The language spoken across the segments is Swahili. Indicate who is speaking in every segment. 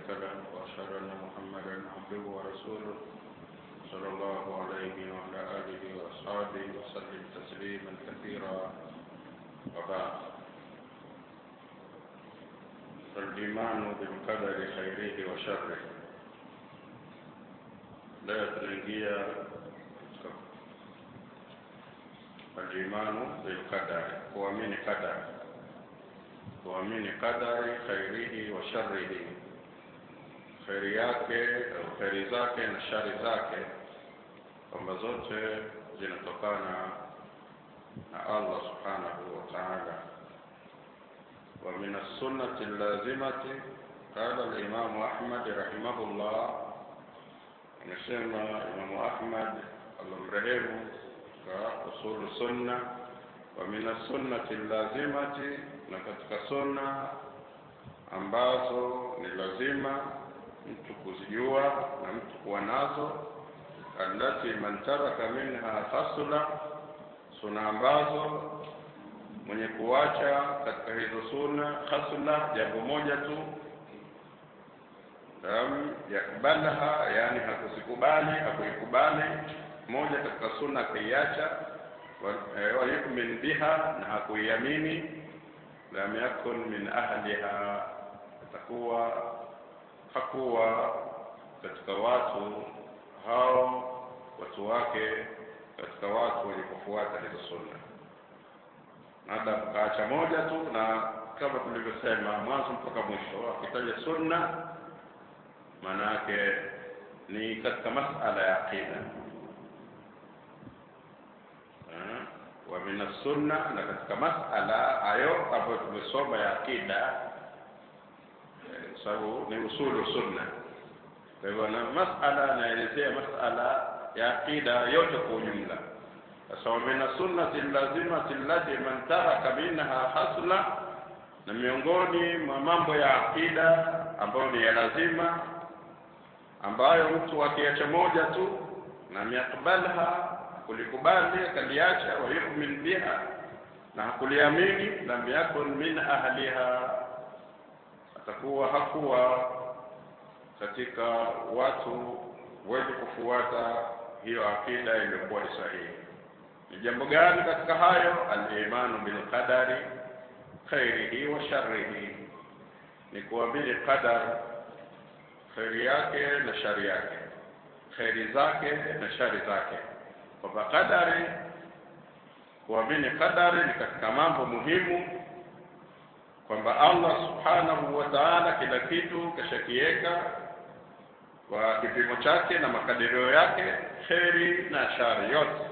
Speaker 1: شريك له وأشهد أن محمدا عبده ورسوله صلى الله عليه وعلى آله وأصحابه وسلم تسليما كثيرا وبعد فالإيمان بالقدر خيره وشره لا tunaingia alimanu bilqadari kuamini qadari kuamini qadari khairihi wa sharrihi kheri yake au kheri zake na shari zake kwamba zote zinatokana na allah subhanahu wa taala ومن السنة اللازمة قال الإمام أحمد رحمه الله anasema Imamu Ahmad alomrehemu ka usulu sunna wa min sunnati lazimati, na katika sunna ambazo ni lazima mtu kuzijua na mtu kuwa nazo, allati man taraka minha khasla, sunna ambazo mwenye kuacha katika hizo sunna khasla, jambo moja tu lam yakbalha, yani hakuzikubali, hakuikubali moja katika sunna akaiacha, wa yu'min biha, na hakuiamini, lam yakun min ahliha, atakuwa hakuwa katika watu hao watu wake, katika watu wenye kufuata hizo sunna. Hata kaacha moja tu, na kama tulivyosema mwanzo mpaka mwisho, akitaja sunna maana yake ni katika masala ya aqida wa min sunna, na katika masala hayo ambayo tumesoma ya aqida, sababu ni usulu sunna. Kwa hivyo na masala anaelezea masala ya aqida yote kwa ujumla. Sasa wa min sunnati lazimati allati man taraka minha hasla, na miongoni mwa mambo ya aqida ambayo ni ya lazima ambayo mtu akiacha moja tu na miakbalha kulikubali akaliacha, wa yu'min biha, na hakuliamini, lam yakun min ahliha, atakuwa hakuwa katika watu wenye kufuata hiyo akida iliyokuwa ni sahihi. Ni jambo gani katika hayo? Al-imanu bil qadari khairihi wa sharrihi, ni kuamini qadar kheri yake na shari yake, kheri zake na shari zake, kwamba kadari, kuamini kadari ni katika mambo muhimu, kwamba Allah subhanahu wa ta'ala kila kitu kashakiweka kwa kipimo chake na makadirio yake, kheri na shari yote.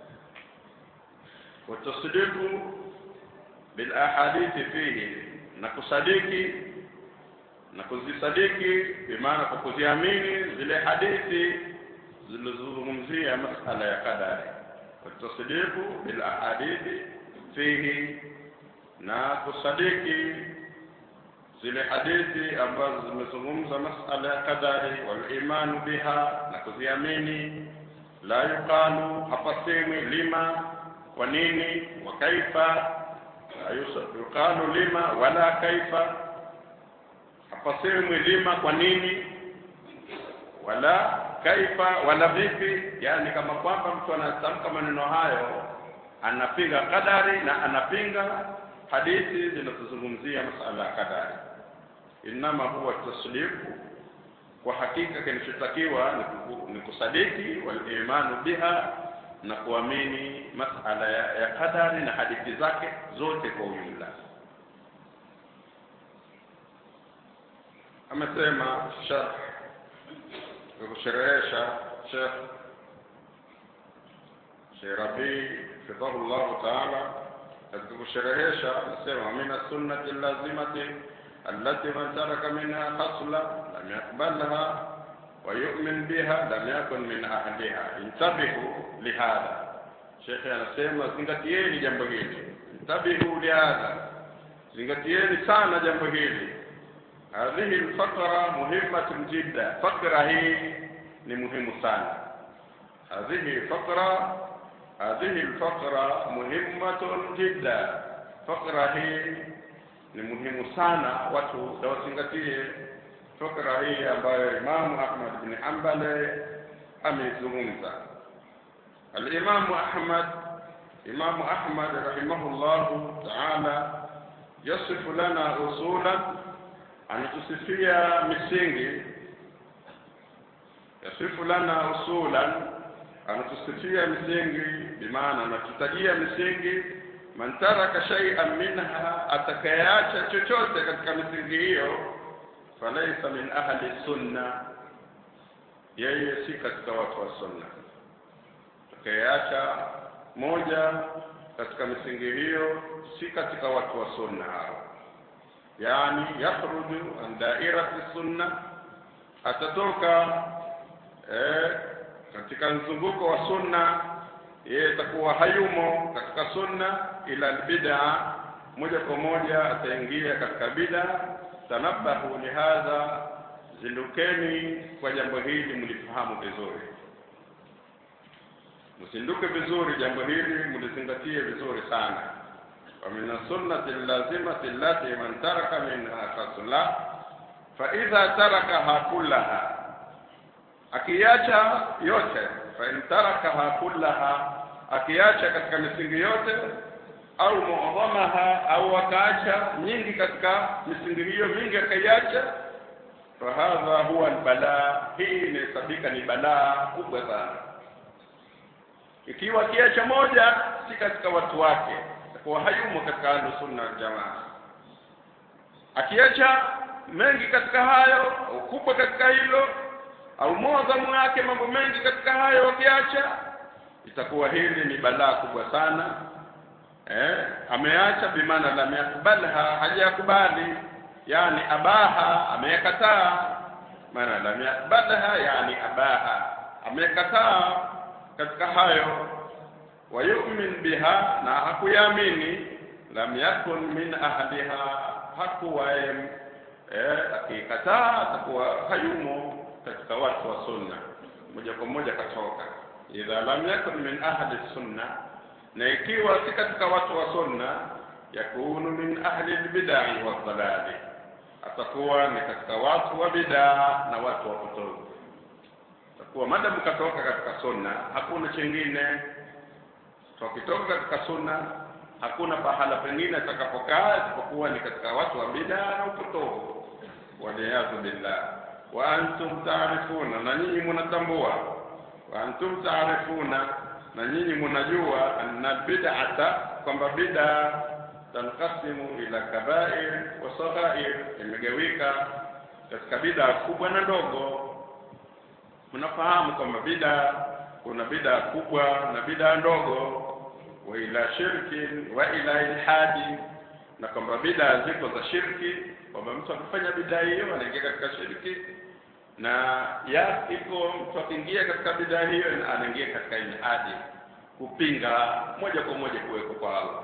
Speaker 1: Watasdiqu bil ahadithi fihi, na kusadiki na kuzisadiki bimaana kwa kuziamini zile hadithi zilizozungumzia masala ya kadari, watasdiqu bil ahadithi fihi, na kusadiki zile hadithi ambazo zimezungumza masala ya kadari, wal imanu biha, na kuziamini. La yuqalu, hapasemwi lima, kwa nini, wa kaifa, la yuqalu lima wala kaifa hapasemwi lima kwa nini wala kaifa wala vipi, yani kama kwamba mtu anatamka maneno hayo anapinga kadari na anapinga hadithi zinazozungumzia masala ya kadari. Innama huwa tasliku, kwa hakika kinachotakiwa ni kusadiki, wal imanu biha, na kuamini masala ya, ya kadari na hadithi zake zote kwa ujumla. amesema Sheikh kusherehesha Sheikh Sheikh Rabi fidhahu llahu taala katika kusherehesha anasema min sunnati lazimati allati man taraka minha khasla lam yaqbalha wa yu'min biha lam yakun min ahliha intabihu lihadha Sheikh anasema zingatieni jambo hili intabihu lihadha zingatieni sana jambo hili hadhihi alfaqra muhimmatun jidda, fakra hii ni muhimu sana. Hadhihi faqra hadhihi alfaqra muhimmatun jidda, fakra hii ni muhimu sana, watu wazingatie fikra hii ambayo Imamu Ahmad bin Hanbal ameizungumza. Al-Imamu Ahmad Imamu Ahmad rahimahullahu ta'ala yasifu lana usulan, anatusifia misingi. Yasifu lana usulan, anatusifia misingi, bimaana anatutajia misingi. Man taraka shay'an minha, atakayeacha chochote katika misingi hiyo, falaisa min ahli sunna, yeye si katika watu wa sunna. Atakayeacha moja katika misingi hiyo si katika watu wa sunna hao, yani yakhruju an dairati sunna, atatoka eh, katika mzunguko wa sunna, yeye atakuwa hayumo katika sunna, ila albid'a, moja kwa moja ataingia katika bid'a. Tanabahu lihadha, zindukeni kwa jambo hili, mlifahamu vizuri msinduke vizuri jambo hili mlizingatie vizuri sana wa min sunnati lazimati allati man taraka minha fasla fa idha tarakaha kullaha akiacha yote fa in tarakaha kullaha akiacha katika misingi yote au muadhamaha au akaacha nyingi katika misingi hiyo mingi akaiacha fahadha huwa albalaa hii inahesabika ni balaa kubwa sana ikiwa kiacha moja si katika watu wake kwa hayumo katika ahlu sunna wal jamaa akiacha mengi katika hayo au kubwa katika hilo au mwadhamu wake mambo mengi katika hayo wakiacha itakuwa hili ni balaa kubwa sana eh ameacha bimaana lam yakbalha hajakubali yani abaha amekataa maana lam yakbalha yani abaha amekataa katika hayo wa yu'min biha na hakuyamini lam yakun min ahliha hakuwa eh akikataa atakuwa hayumo katika watu wa sunna moja kwa moja katoka idha lam yakun min ahli sunna na ikiwa si katika watu wa sunna yakunu min ahli albid'i wa dhalali atakuwa ni katika watu wa bid'a na watu wa potofu atakuwa madamu katoka katika sunna hakuna chingine tukitoka katika sunna hakuna pahala pengine atakapokaa isipokuwa ni katika watu wa bid'a na upotofu waliyadhu billah wa antum taarifuna na nyinyi mnatambua wa antum taarifuna na nyinyi mnajua anna bid'ata kwamba bid'a tanqasimu ila kabair wa saghair imegawika katika bid'a kubwa na ndogo mnafahamu kwamba bid'a kuna bid'a kubwa na bid'a ndogo wa ila shirki wa ila ilhadi na kwamba bid'a ziko za shirki kwamba mtu akifanya bid'a hiyo anaingia katika shirki na ya iko mtu akiingia katika bid'a hiyo anaingia katika ilhadi kupinga moja kwa moja kuweko kwa Allah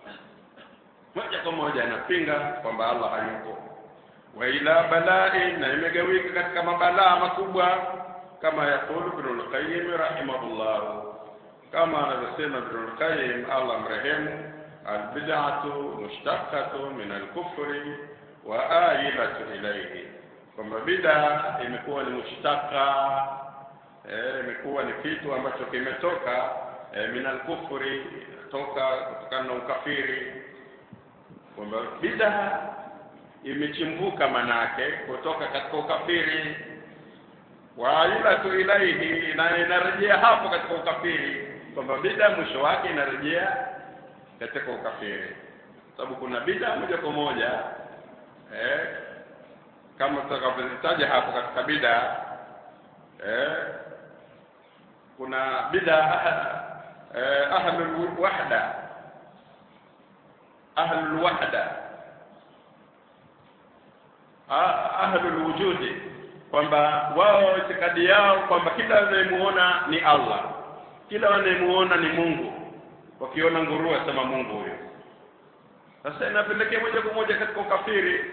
Speaker 1: moja kwa moja anapinga kwamba Allah hayupo wa ila balai na imegawika katika mabalaa makubwa kama yakulu Ibn al-Qayyim rahimahullah kama anavyosema Ibn al-Qayyim Allah mrehemu albid'atu mushtaqatu min al-kufri wa ailatu ilayhi kwamba bid'a imekuwa ni mushtaka eh, imekuwa ni kitu ambacho kimetoka eh, min al-kufri toka kutokana na ukafiri kwamba bid'a imechimbuka manake kutoka katika ukafiri wa ilatu ilaihi na inarejea hapo katika ukafiri kwamba bida mwisho wake inarejea katika ukafiri sababu kuna bida moja kwa moja eh, kama tutakavyozitaja hapo katika bida eh, kuna bida eh, ahlul wahda ahlul wahda ahlul wujudi kwamba wao itikadi yao kwamba kila wanayemuona ni Allah, kila wanayemuona ni Mungu. Wakiona nguruwe sema Mungu huyo. Sasa inapelekea moja kwa moja katika ukafiri.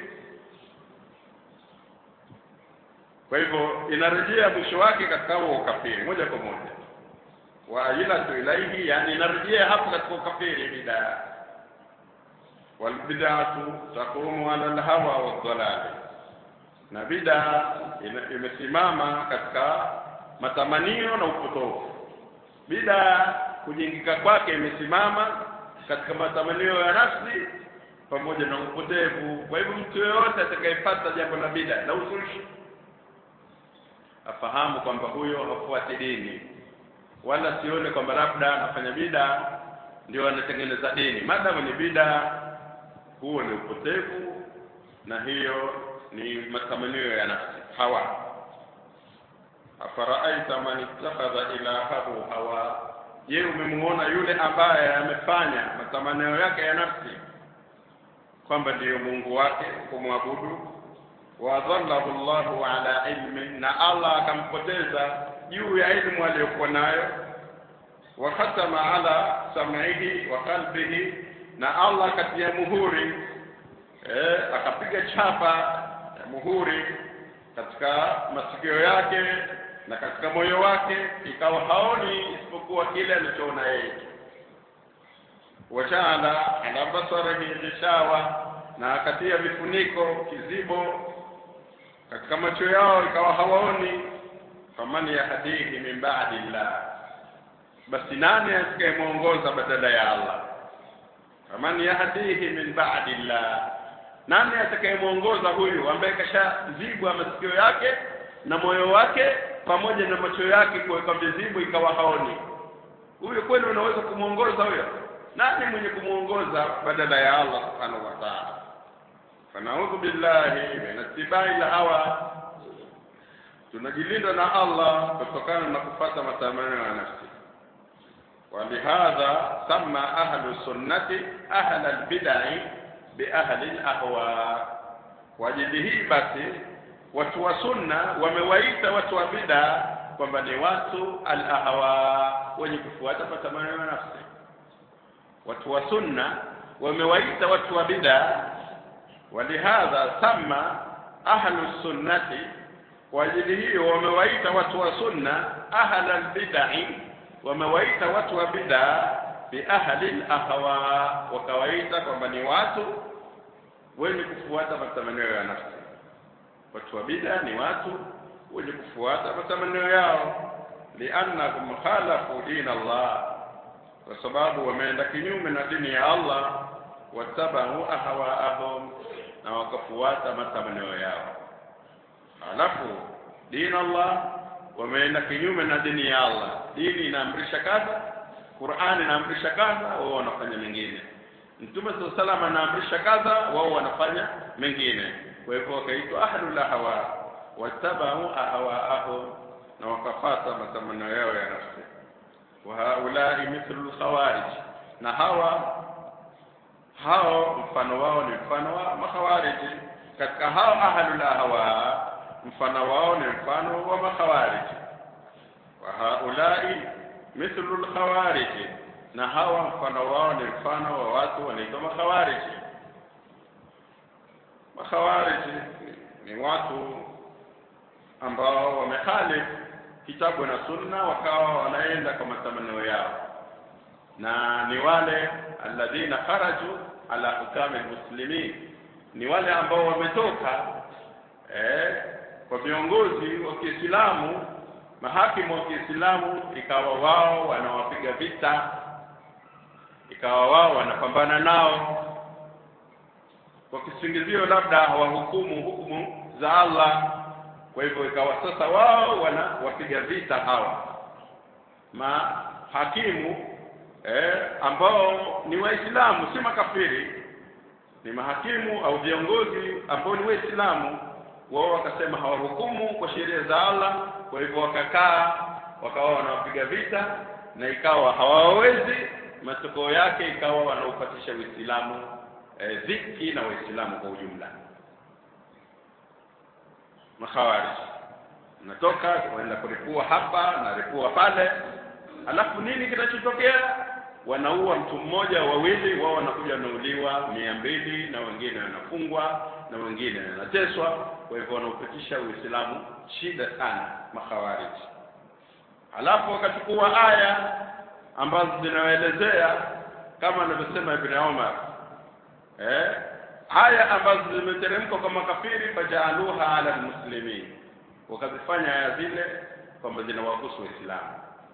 Speaker 1: Kwa hivyo inarejea mwisho wake katika huo ukafiri moja kwa moja, wa ilatu ilaihi, yani inarejea hapo katika ukafiri bidaa. Walbid'atu taqumu ala alhawa wadhalali na bida ime- imesimama katika matamanio na upotofu bida kujingika kwake imesimama katika matamanio ya nafsi pamoja na upotevu kwa hivyo mtu yeyote atakayepata jambo la bida la uzushi afahamu kwamba huyo hafuati dini wala sione kwamba labda anafanya bida ndio anatengeneza dini madamu ni bida huo ni upotevu na hiyo ni matamanio ya nafsi hawa afaraaita man ittakhadha ilahahu hawa je umemuona yule ambaye amefanya matamanio yake ya nafsi kwamba ndiyo mungu wake kumwabudu wadhallahu llahu ala ilmin na allah akampoteza juu ya ilmu aliyokuwa nayo wa khatama ala sam'ihi wa qalbihi na allah akatia muhuri eh, akapiga chapa ya muhuri katika masikio yake na katika moyo wake ikawa haoni isipokuwa kile alichoona yeye wajaala ala basarihi ghishawa na akatia vifuniko kizibo katika macho yao ikawa hawaoni faman yahdihi min ba'di llah basi nani atakayemwongoza badala ya allah faman yahdihi min ba'di llah nani atakayemwongoza huyu ambaye kashazibwa masikio yake na moyo wake pamoja na macho yake kuweka vizibu ikawa haoni huyo kweli unaweza kumwongoza huyo nani mwenye kumwongoza badala ya allah subhanahu wa ta'ala fanaudhu billahi min ittibai hawa tunajilinda na allah kutokana na kupata matamanio ya nafsi ولهذا سمى أهل السنة أهل البدع بأهل الأهواء وجده basi watu wa sunna wamewaita watu wa bid'a kwamba ni watu al-ahwa wenye kufuata matamanio ya nafsi watu wa sunna wamewaita watu wa bid'a walihadha sama ahlu sunnati kwa ajili hiyo wamewaita watu wa sunna ahla albid'i wamewaita watu wa bid'a bi ahli alahwa wakawaita kwamba ni watu wenye kufuata matamanio ya nafsi watu wa bid'a ni watu wenye kufuata matamanio yao liannahum khalafu din Allah kwa sababu wameenda kinyume na dini ya Allah watabau ahwaahum na wakafuata matamanio yao halafu dini Allah wameenda kinyume na dini ya Allah dini inaamrisha kadha Qur'ani inaamrisha kadha wao wanafanya mengine Mtume SAW salam anaamrisha kadha wao wanafanya mengine kwa hivyo wakaitwa ahlul ahwa watabau ahwaahum na wakafata matamanio yao ya nafsi wa haulai mithlu alkhawarij na hawa hao mfano wao ni mfano wa makhawariji katika hao ahlul ahwa mfano wao ni mfano wa makhawariji wa haulai mithlu alkhawariji na hawa mfano wao ni mfano wa watu wanaitwa makhawariji makhawariji ni watu ambao wamekhalifu kitabu na sunna wakawa wanaenda kwa matamanio yao na ni wale alladhina kharaju ala hukami muslimin ni wale ambao wametoka eh, kwa viongozi wa Kiislamu mahakimu wa Kiislamu ikawa wao wanawapiga vita ikawa wao wanapambana nao kwa kisingizio labda hawahukumu hukumu za Allah kwa hivyo ikawa sasa wao wanawapiga vita hawa mahakimu eh, ambao ni waislamu si makafiri ni mahakimu au viongozi ambao ni waislamu wao wakasema hawahukumu kwa sheria za Allah kwa hivyo wakakaa wakawa wanawapiga vita na ikawa hawawezi matokeo yake ikawa wanaupatisha Uislamu eh, dhiki na waislamu kwa ujumla makhawarij natoka waenda kulipua hapa na lipua pale alafu nini kinachotokea wanaua mtu mmoja wawili wao wanakuja wanauliwa mia mbili na wengine wanafungwa na wengine wanateswa kwa hivyo wanaupitisha uislamu shida sana makhawariji alafu wakachukua aya ambazo zinawaelezea kama anavyosema ibn Umar eh aya ambazo zimeteremka kwa makafiri fajaaluha ala almuslimin wakazifanya aya zile kwamba zinawahusu waislamu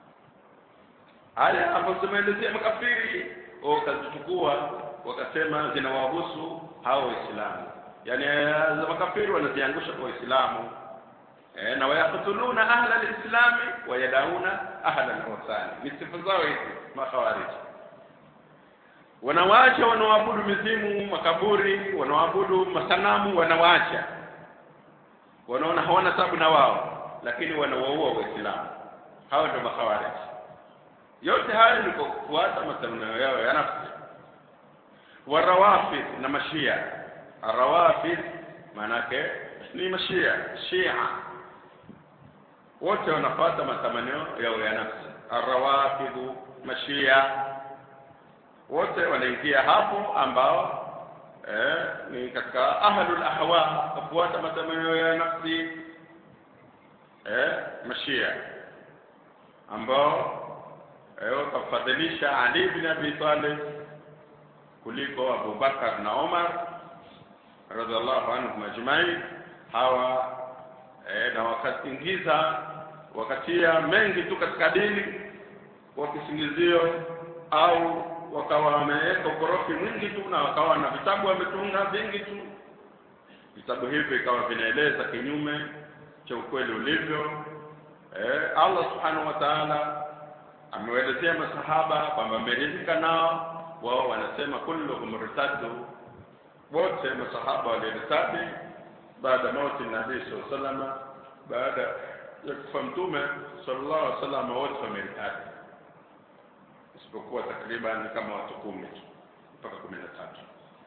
Speaker 1: aya ambazo zimeelezea makafiri wakazichukua wakasema zinawahusu hao waislamu yani aya za makafiri wanaziangusha kwa waislamu eh, na wayaktuluna ahla lislami wayadauna ahla lwasani ni sifa zao hizi makhawariji wanawaacha wanaoabudu mizimu makaburi wanaoabudu masanamu wanawaacha wanaona hawana tabu na wao lakini wanawaua waislamu hao ndio makhawariji yote haya ni kwa kufuata matamanio yao ya nafsi warawafid na mashia arawafid maanake ni mashia shia wote wanafuata matamanio yao ya nafsi arawafidhu mashia wote wanaingia hapo ambao eh, ni katika ahlul ahwa kufuata matamanio ya nafsi eh, mashia ambao eh, wakafadhilisha Ali bin Abi Talib kuliko Abu Bakar na Omar radhiallahu anhum ajmain hawa eh, na wakaingiza wakatia mengi tu katika dini kwa kisingizio au wakawa wameweka ukorofi mwingi tu na wakawa na vitabu wametunga vingi tu vitabu hivi ikawa vinaeleza kinyume cha ukweli ulivyo eh, Allah subhanahu wa ta'ala amewaelezea masahaba kwamba ameridhika nao wao wanasema kulluhum murtaddu wote masahaba walirtadi baada mauti nabii sallallahu alaihi wasallam baada ya kufa mtume sallallahu alaihi wasallam wote wamertadi isipokuwa takriban kama watu kumi tu mpaka kumi na tatu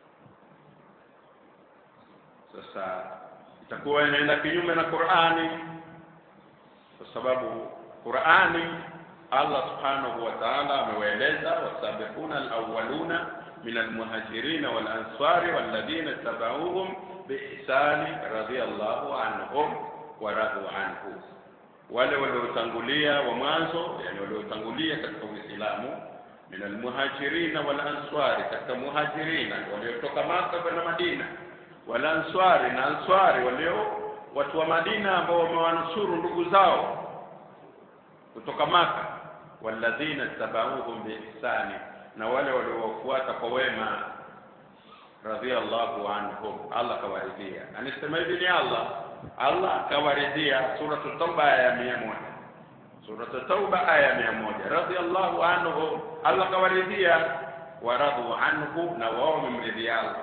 Speaker 1: sasa itakuwa inaenda kinyume na Qur'ani kwa sababu Qur'ani Allah subhanahu wa ta'ala amewaeleza wasabiquna alawwaluna min almuhajirin wal ansari walladhina tabauhum biihsani radiyallahu anhum wa radu anhu wale waliotangulia wa mwanzo yani waliotangulia katika Uislamu min almuhajirin wal ansari katika muhajirina waliotoka Maka kwenda Madina wal ansari na ansari walio watu wa Madina ambao wamewanusuru ndugu zao kutoka Maka walladhina tabauhum biihsani na wale waliowafuata kwa wema radhiallahu anhum Allah kawaridhia anisema hivi ni Allah Allah kawaridhia suratu tauba aya ya mia moja suratu tauba aya ya mia moja radhiallahu anhu Allah kawaridhia waradhu anhu na wao wamemridhia Allah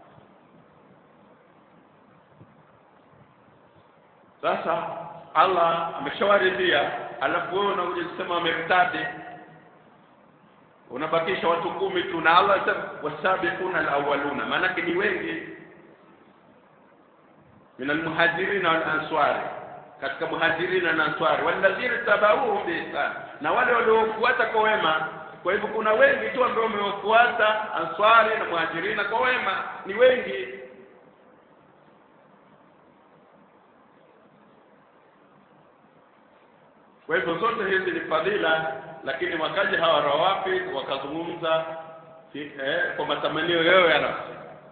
Speaker 1: sasa Allah ameshawaridhia alafu wewe unakuja kusema wamertadi unabakisha watu kumi tu na Allah sema wasabiquna alawwaluna maanake ni wengi min almuhajirin wal answari katika muhajirina na answari walladhina tabauhum biihsan na wale waliofuata kwa wema kwa hivyo kuna wengi tu ambao wamewafuata answari na muhajirina kwa wema ni wengi kwa hivyo zote hizi ni fadhila lakini wakaja hawa rawafi wakazungumza eh, kwa matamanio yao ya nafsi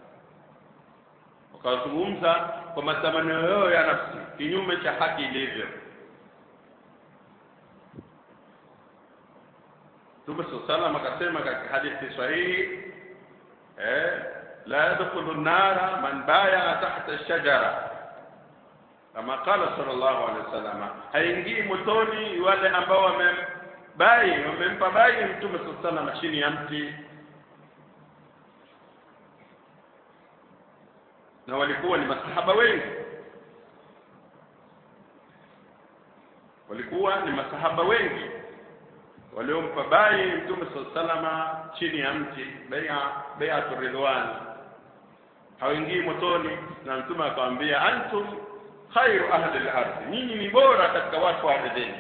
Speaker 1: wakazungumza kwa matamanio yao ya nafsi kinyume cha haki ilivyo Mtume sallam akasema katika hadithi sahihi eh, la yadkhulu an-nara man baya tahta ash-shajara kama qala sallallahu alaihi wasallam haingii motoni wale ambao wamembai wamempa bai mtume sallallahu alaihi chini ya mti na walikuwa ni masahaba wengi walikuwa ni masahaba wengi waliompa bai mtume sallallahu chini ya mti bai'a bai'atu ridwan hawaingii motoni na mtume akamwambia antum khairu ahli al-ardh nyinyi ni bora katika watu wa ardhini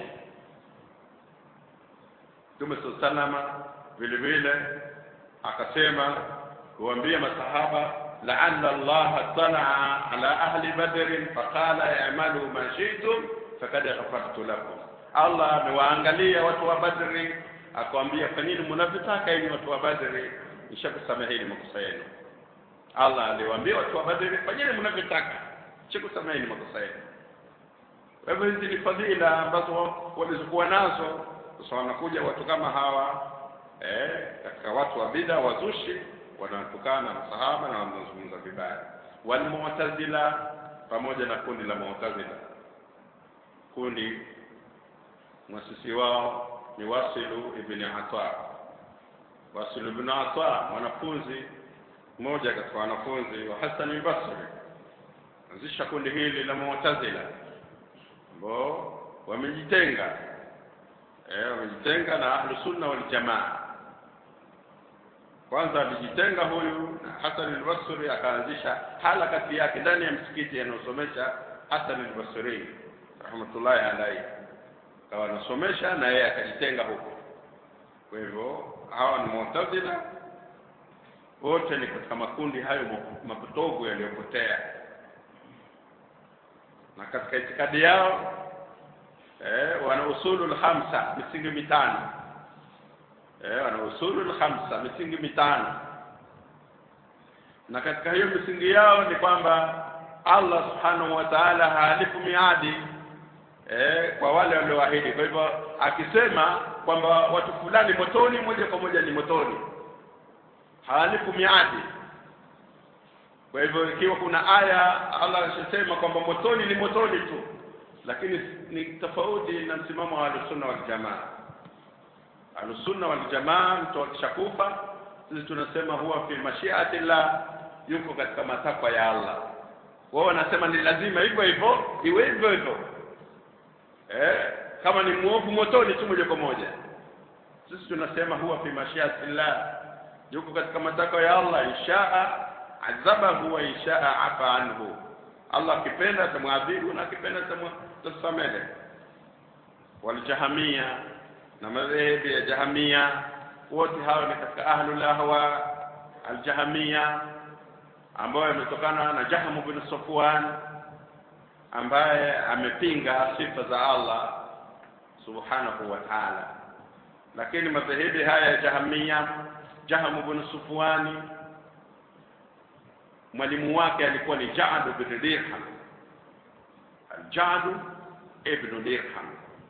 Speaker 1: Mtume salama vile vile akasema kuambia masahaba la'alla Allah talaa ala ahli badr faqala i'malu ma shi'tum faqad ghafartu lakum Allah amewaangalia watu wa Badri akamwambia fanyeni mnavyotaka ili watu wa Badri nishakusameheni makosa yenu Allah aliwaambia watu wa Badri fanyeni mnavyotaka sikusameheni makosa yenu kwa hivyo hizi ni fadhila ambazo walizokuwa nazo sasa wanakuja watu kama hawa eh, katika watu wa bida wazushi wanatukana na masahaba na wanazungumza vibaya walmu'tazila pamoja na kundi la mu'tazila kundi mwasisi wao ni Wasilu ibn Ata Wasilu ibn Ata mwanafunzi mmoja katika wanafunzi wa Hassan al-Basri anzisha kundi hili la mu'tazila ambao wamejitenga eh wamejitenga na ahlu sunna wal jamaa kwanza alijitenga huyu na Hassan al-Basri akaanzisha halakati yake ndani ya msikiti anayosomesha Hassan al-Basri rahmatullahi alayhi akawa anasomesha na yeye akajitenga huko kwa hivyo hawa ni mu'tazila wote ni katika makundi hayo mapotovu yaliyopotea na katika itikadi yao eh, wana usulul khamsa misingi mitano eh, wana usulul khamsa misingi mitano na katika hiyo misingi yao ni kwamba Allah subhanahu wa ta'ala haalifu miadi eh, kwa wale walioahidi kwa hivyo akisema kwamba watu fulani motoni moja kwa moja ni motoni haalifu miadi kwa hivyo ikiwa kuna aya Allah anasema kwamba motoni ni motoni tu lakini ni tofauti na msimamo wa Ahlusunna wal Jamaa Ahlusunna wal Jamaa mtu akishakufa sisi tunasema huwa fi mashiati la yuko katika matakwa ya Allah wao wanasema ni lazima hivyo hivyo iwe hivyo hivyo eh kama ni muovu motoni tu moja kwa moja sisi tunasema huwa fi mashiati la yuko katika matakwa ya Allah inshaa adhabahu wa inshaa afa anhu Allah akipenda atamwadhibu na akipenda atasamehe waljahamia na madhehebu ya jahamia wote hao ni katika ahlul ahwa aljahamia ambayo yametokana na Jahm bin Safwan ambaye amepinga sifa za Allah subhanahu wa ta'ala lakini madhehebu haya ya jahamia Jahm bin Safwani mwalimu wake alikuwa ni Ja'd ibn Dirham Al-Ja'd ibn Dirham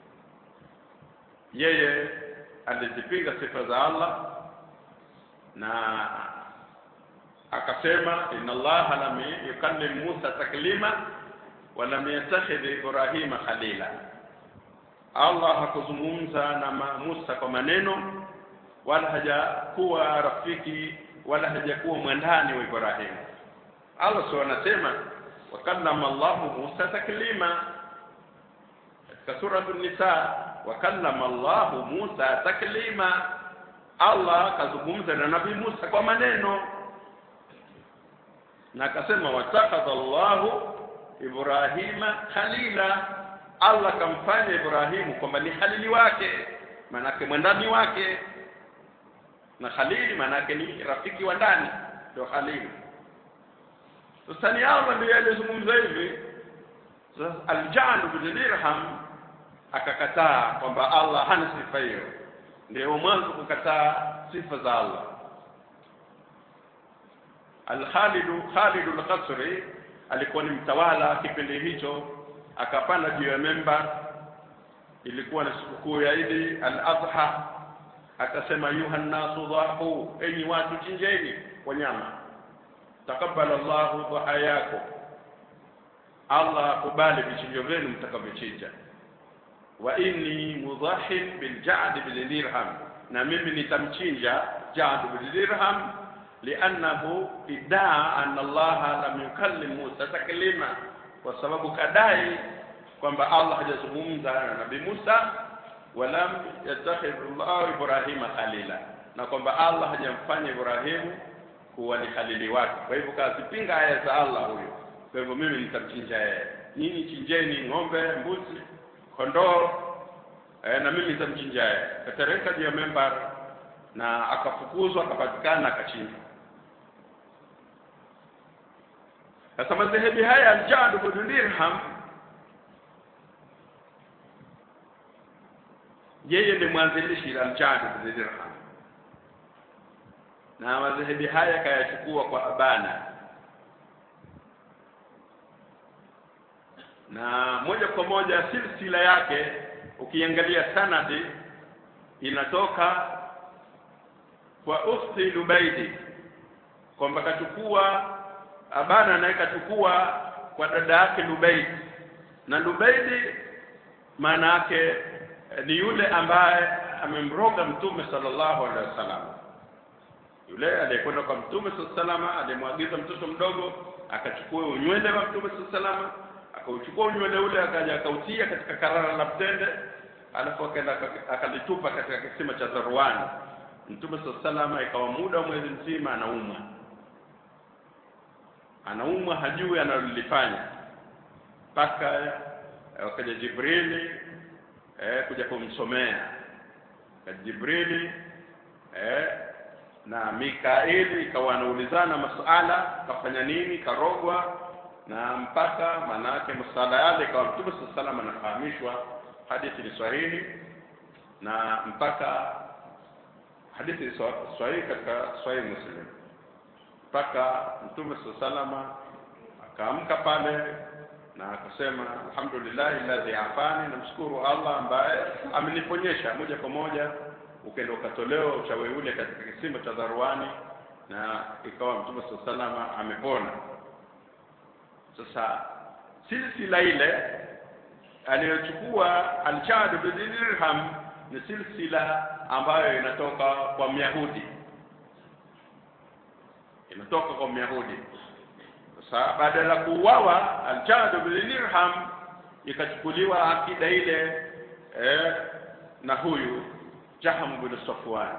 Speaker 1: yeye alizipinga sifa za Allah na akasema inna Allah lam yukallim Musa taklima wa lam yattakhidh Ibrahima khalila Allah hakuzungumza na Musa kwa maneno wala hajakuwa rafiki wala hajakuwa mwandani wa Ibrahimu Allah sio anasema wakallama Allah Musa taklima katika sura an-nisa wakallama Allah Musa taklima Allah kazungumza na Nabii Musa kwa maneno na akasema watakadha Allah Ibrahima khalila Allah kamfanya Ibrahimu kwamba ni halili wake manake mwandani wake na khalili manake ni rafiki wa ndani ndio khalili sasa ni Allah ndiye aliyezungumza hivi sasa al-Ja'd bin Dirham akakataa kwamba Allah hana sifa hiyo ndio mwanzo kukataa sifa za Allah Al-Khalid Khalid al-Qasri alikuwa ni mtawala kipindi hicho akapanda juu ya memba ilikuwa ni sikukuu ya Idi al-Adha akasema yuhannasu dhahu enyi watu chinjeni wanyama takabbala Allahu dhahayakum Allah akubali vichinjo vyenu mtakavyochinja wa inni mudhahin bil Ja'd bil Dirham na mimi nitamchinja Ja'd bil Dirham li'annahu iddaa anna Allah lam yukallim Musa taklima kwa sababu kadai kwamba Allah hajazungumza na Nabii Musa walam yattakhidh Allah Ibrahima khalila na kwamba Allah hajamfanya Ibrahimu kuwa ni khalili wake kwa hivyo kazipinga aya za Allah huyo kwa hivyo mimi nitamchinja yeye nyinyi chinjeni ng'ombe mbuzi kondoo eh, na mimi nitamchinja yeye katereka juu ya membar na akafukuzwa akapatikana akachinjwa sasa madhehebu haya al-Ja'd bin Dirham yeye ni mwanzilishi al-Ja'd bin Dirham na madhehebu haya kayachukua kwa Abana na moja kwa moja silsila yake ukiangalia sanadi inatoka kwa ukhti Lubaidi kwamba kachukua Abana naye kachukua kwa dada yake Lubaidi na Lubaidi maana yake ni yule ambaye amemroga mtume sallallahu alaihi wasallam yule aliyekwenda kwa mtume sallallahu alaihi alimwagiza mtoto mdogo akachukua unywele wa mtume sallallahu akauchukua unywele ule akaja akautia katika karara la mtende alafu akaenda akalitupa katika kisima cha Zarwani mtume sallallahu ikawa muda wa mwezi mzima anaumwa anaumwa hajui analolifanya mpaka wakaja Jibrili eh, kuja kumsomea Jibrili eh, na Mikaeli ikawa anaulizana masuala kafanya nini karogwa na mpaka maana yake masuala yale ikawa Mtume sallallahu alaihi wasallam anafahamishwa hadithi ni sahihi na mpaka hadithi sahihi katika sahihi Muslim mpaka Mtume sallallahu alaihi wasallam akaamka pale na akasema alhamdulillah alladhi afani namshukuru Allah ambaye ameniponyesha moja kwa moja ukaenda ukatolewa uchawi ule katika kisima cha Dharwani na ikawa Mtume sallallahu amepona sasa silsila ile aliyochukua Al-Chad bin Dirham ni silsila ambayo inatoka kwa Myahudi inatoka kwa Myahudi sasa badala ya kuuawa Al-Chad bin Dirham ikachukuliwa akida ile eh, na huyu Jaham bin Safwan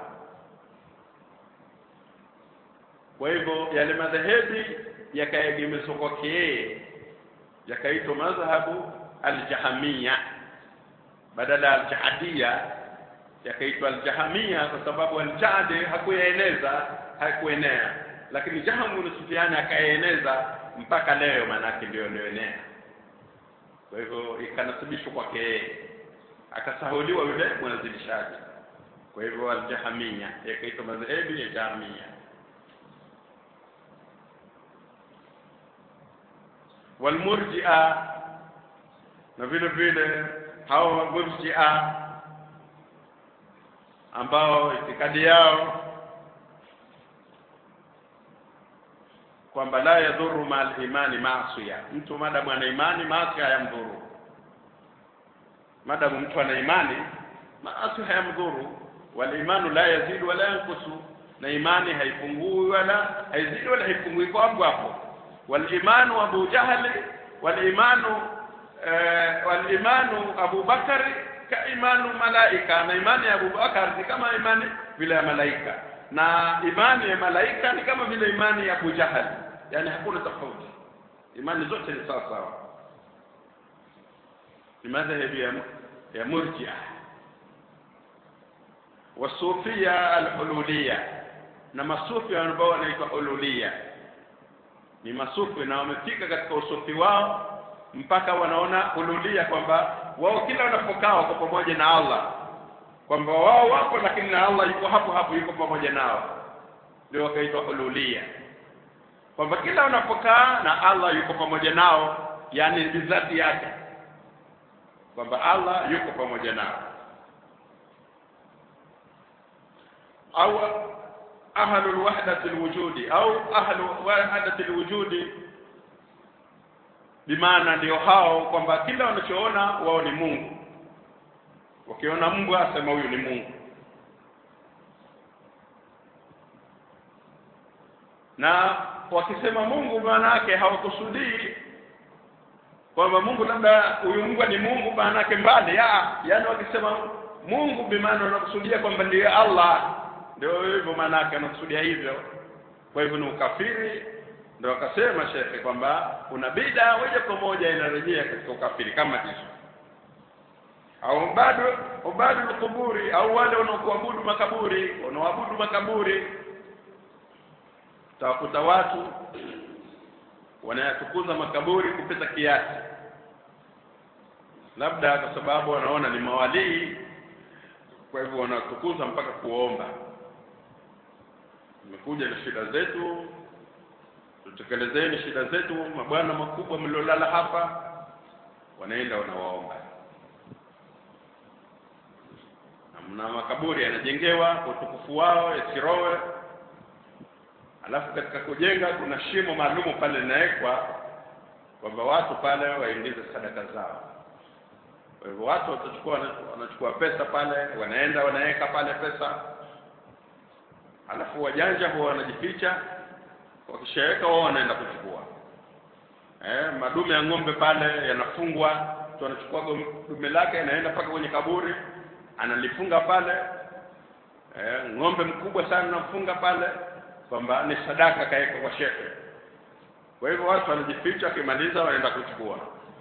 Speaker 1: kwa hivyo yale madhehebi yakaegemezwa kwake yeye yakaitwa madhhabu al-Jahamia badala ya al-Jahadia yakaitwa al-Jahamia kwa sababu al-Jahdi hakuyaeneza hakuenea lakini Jaham bin Sufyan akaeneza mpaka leo manake ndio ilioenea kwa hivyo ikanasibishwa kwake yeye akasahuliwa yule mwanzilishaji kwa hivyo al-Jahamia yakaitwa madhehebu ya Jahamia walmurjia na vile vile hao murjia ambao itikadi yao kwamba la yadhuru mal imani maasiya mtu madamu ana imani maasi hayamdhuru madamu mtu ana imani maasi hayamdhuru wal imanu la yazidu wala yankusu na imani haipungui wala haizidi wala haipungui kwa hapo hapo والإيمان أبو جهل والإيمان آه والإيمان أبو بكر كإيمان ملائكة na imani ya Abu Bakar ni kama imani vile ya malaika na imani ya malaika ni kama vile imani ya Abu Jahal yani hakuna tofauti imani zote ni sawa sawa ni madhhabi ya ya murji'a wasufia alhululia na masufi ambao wanaitwa hululia ni masufi na wamefika katika usufi wao mpaka wanaona ululia kwamba wao kila wanapokaa wako pamoja na Allah kwamba wao wapo lakini na Allah yuko hapo hapo yuko pamoja nao ndio wakaitwa ululia kwamba kila wanapokaa na Allah yuko pamoja nao yani bizati yake kwamba Allah yuko pamoja nao au ahlu alwahdati alwujudi au ahlu wahdati alwujudi bimaana ndio hao kwamba kila wanachoona wao ni Mungu wakiona Mungu asema huyu ni Mungu na wakisema Mungu maana yake hawakusudii kwamba Mungu labda huyu Mungu ni Mungu maana yake mbali ya yani wakisema Mungu bimaana wanakusudia kwamba ndiye Allah ndio hivyo maana yake anakusudia hivyo kwa hivyo ni ukafiri ndio akasema shekhe kwamba kuna bida moja kwa moja inarejea katika ukafiri kama hizo au bado ubadu kuburi au wale wanaokuabudu makaburi wanaoabudu makaburi tawakuta watu wanayatukuza makaburi kupita kiasi labda kwa sababu wanaona ni mawalii kwa hivyo wanatukuza mpaka kuomba tumekuja na shida zetu tutekelezeni shida zetu mabwana makubwa mliolala hapa wanaenda wanawaomba na makaburi yanajengewa kwa utukufu wao yasirowe alafu katika kujenga kuna shimo maalumu pale linawekwa kwamba watu pale waingize sadaka zao kwa hivyo watu watachukua wanachukua pesa pale wanaenda wanaweka pale pesa alafu wajanja huwa wanajificha wakishaweka wao wanaenda kuchukua eh, madume ya ng'ombe pale yanafungwa mtu anachukua dume lake anaenda mpaka kwenye kaburi analifunga pale eh, ng'ombe mkubwa sana namfunga pale kwamba ni sadaka kaweka kwa shehe kwa hivyo watu wanajificha wakimaliza wanaenda kuchukua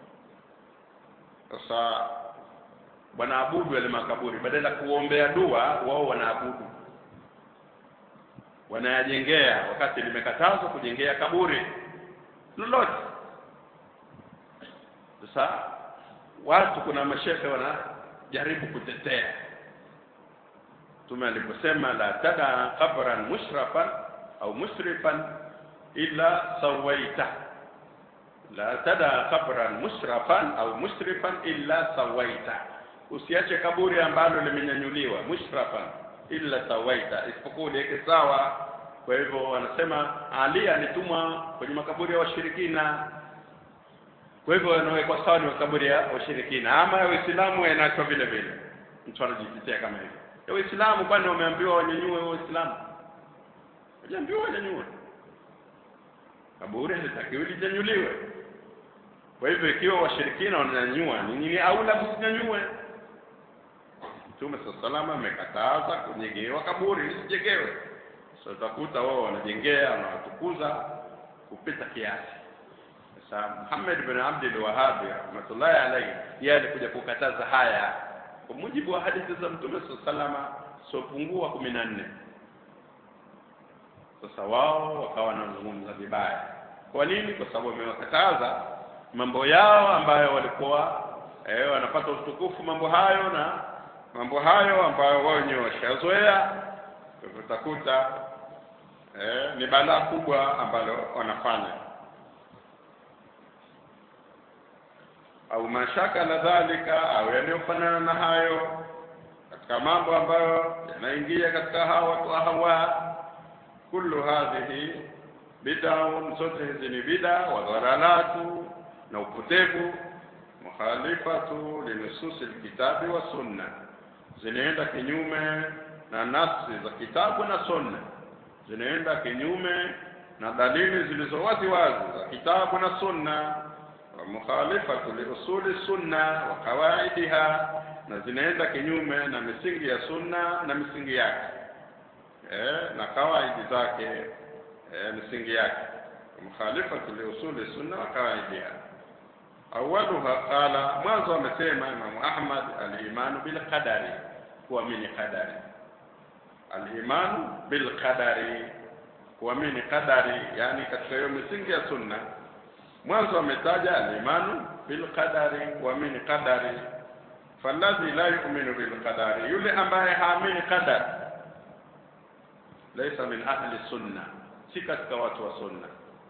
Speaker 1: sasa wanaabudu yale makaburi badala ya kuombea dua wao wanaabudu wanayajengea wakati limekatazwa kujengea kaburi lolote sasa watu kuna mashehe wanajaribu kutetea mtume aliposema la tada qabran mushrafan au musrifan illa sawaita la tada qabran mushrafan au musrifan illa sawaita usiache kaburi ambalo limenyanyuliwa mushrafan illa sawaita isipokuwa uliweke sawa kwa hivyo wanasema ali alitumwa kwenye makaburi ya washirikina kwa hivyo yanawekwa sawa ni makaburi ya washirikina ama ya waislamu yanaachwa vile vile mtu anajitetea kama hivyo ya waislamu kwani wameambiwa wanyanyue waislamu wajaambiwa wanyanyue kaburi halitakiwi linyanyuliwe kwa hivyo ikiwa washirikina wananyanyua ni nini aula msinyanyue mtume saa salama amekataza kujengewa kaburi lisijengewe so utakuta wao wanajengea wanawatukuza kupita kiasi sasa Muhammad bin Abdul Wahhab rahmatullahi alayhi yeye alikuja kukataza haya kwa mujibu wa hadithi za mtume saa salama siopungua kumi na nne sasa wao wakawa wanazungumza vibaya kwa nini kwa sababu wamewakataza mambo yao ambayo walikuwa eh, wanapata utukufu mambo hayo na mambo hayo ambayo wao wenyewe washazoea utakuta eh, ni balaa kubwa ambalo wanafanya au mashaka na dhalika au yanayofanana na hayo katika mambo ambayo yanaingia katika hawa watu hawa kullu hadhihi bid'un zote hizi ni bid'a wa dhalalatu na upotevu mukhalifatu linususi alkitabi wa sunna zinaenda kinyume na nafsi za kitabu na sunna zinaenda kinyume na dalili zilizo wazi wazi za kitabu na sunna wa mukhalifatu liusuli sunna wa qawaidiha na zinaenda kinyume na misingi ya sunna na misingi yake eh, na kawaidi zake eh, misingi yake mukhalifatu liusuli sunna wa qawaidiha awaluha qala mwanzo amesema imamu ahmad alimanu bilqadari kuamini qadari alimanu bilqadari kuamini qadari yani katika hiyo misingi ya sunna mwanzo ametaja alimanu bilqadari kuamini qadari faladhi la yuminu bilqadari yule ambaye haamini qadari laisa min ahli sunna si katika watu wa sunna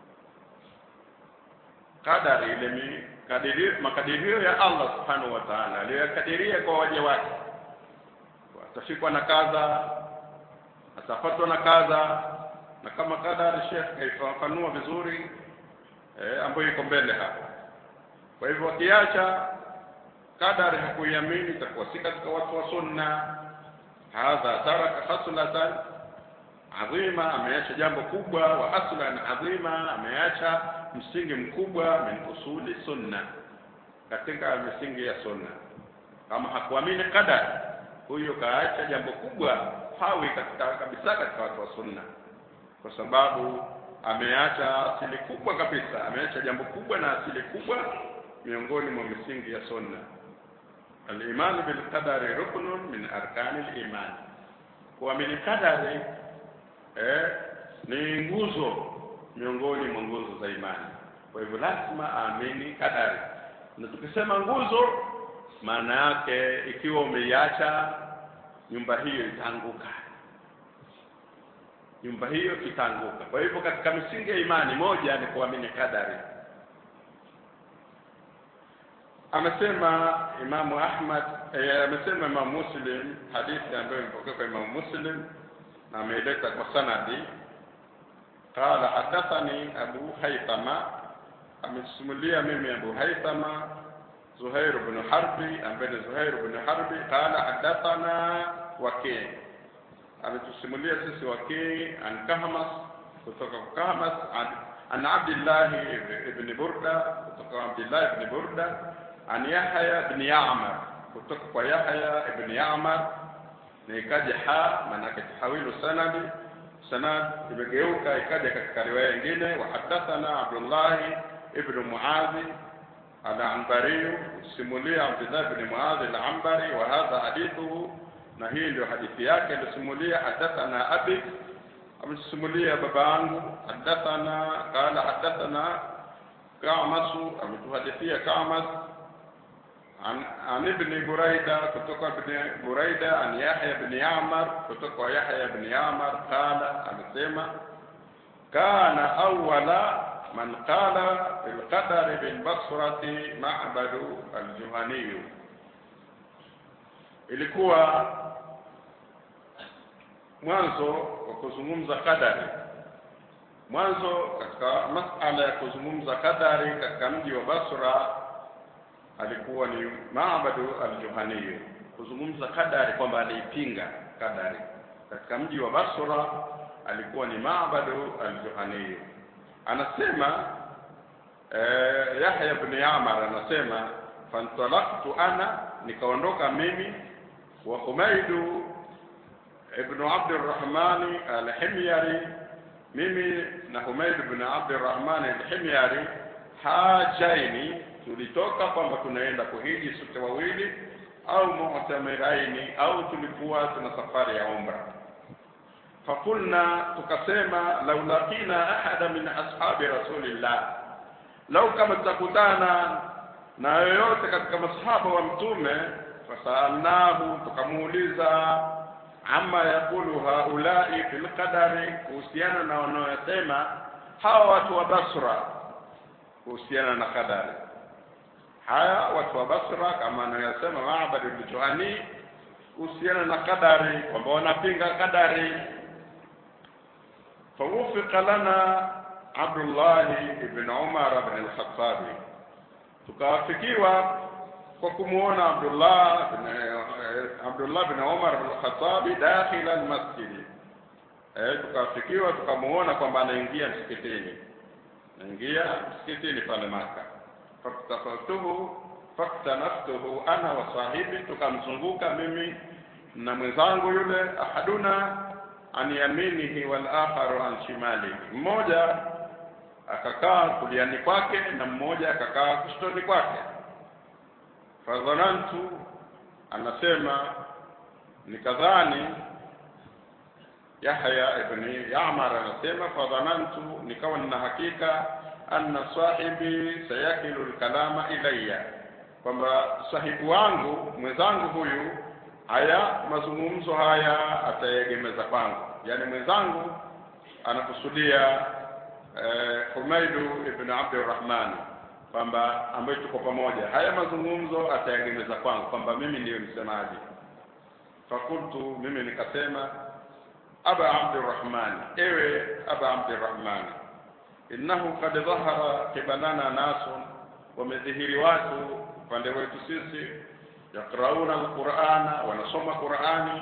Speaker 1: qadari ile mikadirio makadirio ya Allah subhanahu wa ta'ala aliyoyakadiria kwa waja wake atafikwa na kadha atafatwa na kadha na kama kadari Sheikh kaifafanua vizuri eh, ambayo iko mbele hapa kwa hivyo wakiacha kadari hakuiamini itakuwa si katika watu wa sunna hadha taraka khaslatan adhima ameacha jambo kubwa wa aslan adhima ameacha msingi mkubwa min usuli sunna katika misingi ya sunna kama hakuamini qadar huyo kaacha jambo kubwa hawi katika kabisa katika watu wa sunna kwa sababu ameacha asili kubwa kabisa ameacha jambo kubwa na asili kubwa miongoni mwa misingi ya sunna al-iman bil qadari ruknun min arkani al-iman kuamini qadari eh, ni nguzo miongoni mwa nguzo za imani kwa hivyo lazima aamini kadari na tukisema nguzo maana yake ikiwa umeiacha nyumba hiyo itaanguka nyumba hiyo itaanguka kwa hivyo katika misingi ya imani moja ni kuamini kadari amesema Imamu Ahmad eh, amesema Imamu Muslim hadithi ambayo imepokea kwa Imamu Muslim na ameileta kwa sanadi qala hadathani Abu Haythama amesimulia mimi Abu Haythama Zuhair ibn Harbi ambaye ni Zuhair ibn Harbi qala hadathana Waki ametusimulia sisi Waki an Kahmas kutoka kwa Kahmas an, an Abdullah ibn Burda kutoka kwa Abdullah ibn Burda an Yahya ibn Ya'mar kutoka kwa Yahya ibn Ya'mar na ikaja ha maanake tahawilu sanadi sanad imegeuka ikaja katika riwaya nyingine wa hadathana Abdullah ibn Muadh al-Anbari simulia Abdullah ibn Muadh al-Anbari wa hadha hadithuhu na hii ndio hadithi yake alisimulia hadathana abi amesimulia baba yangu hadathana qala hadathana Kamasu ametuhadithia Kamas عن عن ابن بريدة كتك ابن بريدة عن يحيى بن يعمر كتك يحيى بن يعمر قال أمسيما كان أول من قال بالقدر بالبصرة معبد الجهني ilikuwa mwanzo wa kuzungumza kadari mwanzo katika masala ya kuzungumza kadari katika mji wa Basra alikuwa ni Maabadu al-Juhani kuzungumza kadari kwamba aliipinga kadari katika mji wa Basra alikuwa ni Maabadu al-Juhani anasema eh, Yahya ibn Yamar anasema fantalaqtu ana nikaondoka mimi wa Humaidu ibn Abdurrahman al-Himyari mimi na Humaid ibn Abdurrahman al-Himyari hajaini tulitoka kwamba tunaenda kuhiji sote wawili au mu'tamiraini au tulikuwa tuna safari ya umra fakulna tukasema lau laqina ahada min ashabi rasulillah lau kama tutakutana na yoyote katika masahaba wa mtume fasalnahu tukamuuliza ama yakulu haulai fil qadari kuhusiana na wanaoyasema hawa watu wa Basra kuhusiana na kadari haya watu wa Basra kama anayosema Maabad al-Juhani kuhusiana na kadari kwamba wanapinga kadari fawufika lana Abdullah ibn Umar ibn al-Khattab tukawafikiwa kwa kumuona Abdullah ibn Abdullah ibn Umar ibn al-Khattab dakhila al-masjid eh tukawafikiwa tukamuona kwamba anaingia msikitini anaingia msikitini pale Maka faktafatuhu faktanaftuhu ana wa sahibi tukamzunguka mimi na mwenzangu yule ahaduna an yaminihi wal akharu an shimalihi mmoja akakaa kuliani kwake na mmoja akakaa kushtoni kwake fadhanantu anasema nikadhani Yahya ibn Ya'mar anasema fadhanantu nikawa nina hakika anna sahibi sayakilu alkalama ilayya kwamba sahibu wangu mwenzangu huyu haya mazungumzo haya atayegemeza kwangu yani mwenzangu anakusudia eh, Humaidu ibn Abdurrahman kwamba ambaye tuko pamoja haya mazungumzo atayegemeza kwangu kwamba mimi ndiyo msemaji fakultu mimi nikasema aba Abdurrahman ewe aba Abdurrahman innahu qad dhahara qibalana nasun wamedhihiri watu upande wetu sisi yakrauna alqur'ana wanasoma qur'ani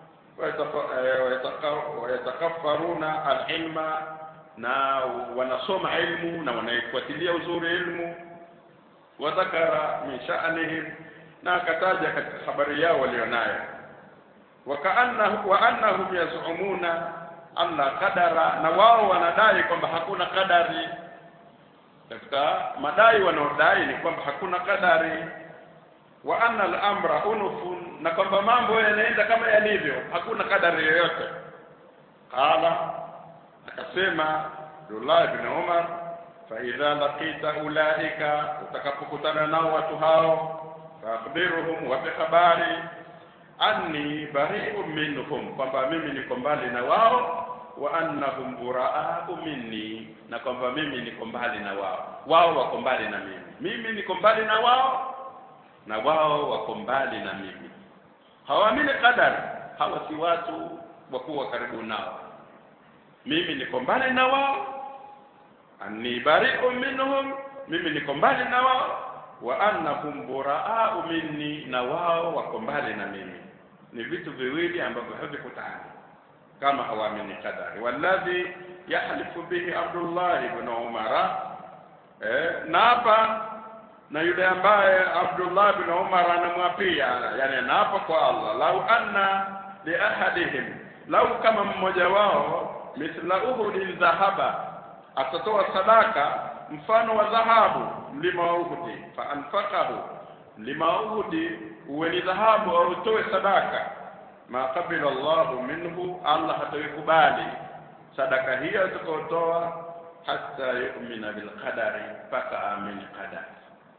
Speaker 1: wayatakaffaruna alilma na wanasoma ilmu na wanaifuatilia uzuri ilmu wadhakara min sha'nihim na akataja katika habari yao walionayo wakaannahu wa annahum yazumuna anna qadara na wao wanadai kwamba hakuna kadari katika madai wanaodai ni kwamba hakuna kadari wa anna al-amra unufun na kwamba mambo yanaenda kama yalivyo hakuna kadari yoyote qala akasema Abdullah ibn Umar fa idha laqita ulaika utakapokutana nao watu hao faakhbiruhum wa habari anni bari'un minhum kwamba mimi niko mbali na wao wa annahum buraa'u minni na kwamba mimi niko mbali na wao wao wako mbali na mimi mimi niko mbali na wao na wao wako mbali na mimi hawaamini qadar hawa si watu wa kuwa karibu nao mimi niko mbali na wao anni bari'un minhum mimi niko mbali na wao wa annahum buraa'u minni na wao wako mbali na mimi ni vitu viwili ambavyo havikutani kama hawaamini qadari walladhi yahlifu bihi Abdullah ibn Umar eh, na hapa na yule ambaye Abdullah ibn Umar anamwapia yani anaapa kwa Allah lau anna li ahadihim lau kama mmoja wao mithla uhudi dhahaba atatoa sadaka mfano wa dhahabu mlima wa Uhudi fa anfaqahu mlima wa Uhudi uwe ni dhahabu au utoe sadaka ma qabila Allahu minhu Allah hataikubali sadaka hiyo utakayotoa hata yu'mina bil qadari mpaka amini qadari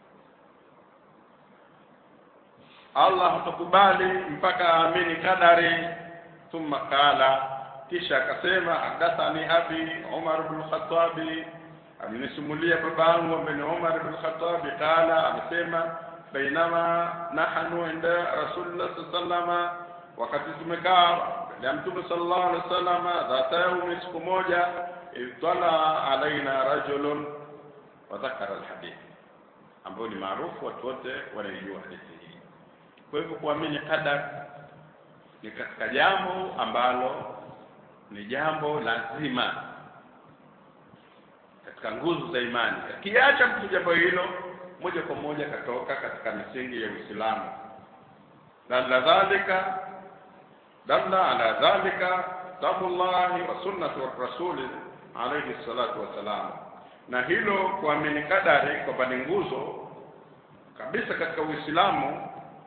Speaker 1: Allah hatakubali mpaka aamini kadari thumma qala kisha akasema hadathani abi Umar ibn Khattab amenisimulia babangu bin Umar ibn Khattab qala amesema bainama nahnu inda Rasulullah sallallahu wakati tumekaa ya Mtume sallallahu alaihi wasallam dhata yaumi siku moja itala alaina rajulun wa dhakara alhadith ambao ni maarufu watu wote wanaijua hadithi hii kwa hivyo kuamini qadar ni katika jambo ambalo ni jambo lazima katika nguzo za imani akiacha mtu jambo hilo moja kwa moja katoka katika misingi ya Uislamu dalla dhalika dalla ala dhalika kitabullahi wa sunnatu rasuli alayhi salatu wassalam na hilo kuamini kadari kwamba ni nguzo kabisa katika Uislamu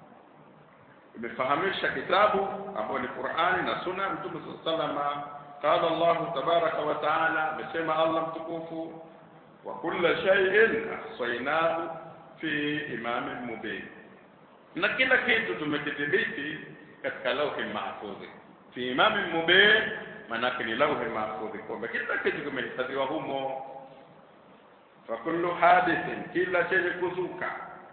Speaker 1: imefahamisha kitabu ambayo ni Qur'ani na Sunna Mtume sallama qala Allah tabaraka wa taala amesema Allah mtukufu wa kulla shay'in ahsaynahu fi imamin mubin na kila kitu tumekidhibiti katika lauhi mahfudhi fi imamin mubin manake ni lauhi mahfudhi kwamba kila kitu kimehifadhiwa humo fa kullu hadithin kila chenye kuzuka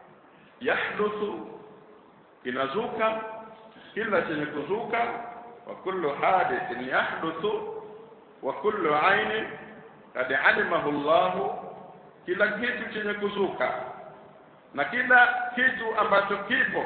Speaker 1: yahduthu kinazuka kila chenye kuzuka wa kullu hadithin yahduthu wa kullu ainin kad alimahu Allah kila kitu chenye kuzuka na kila kitu ambacho kipo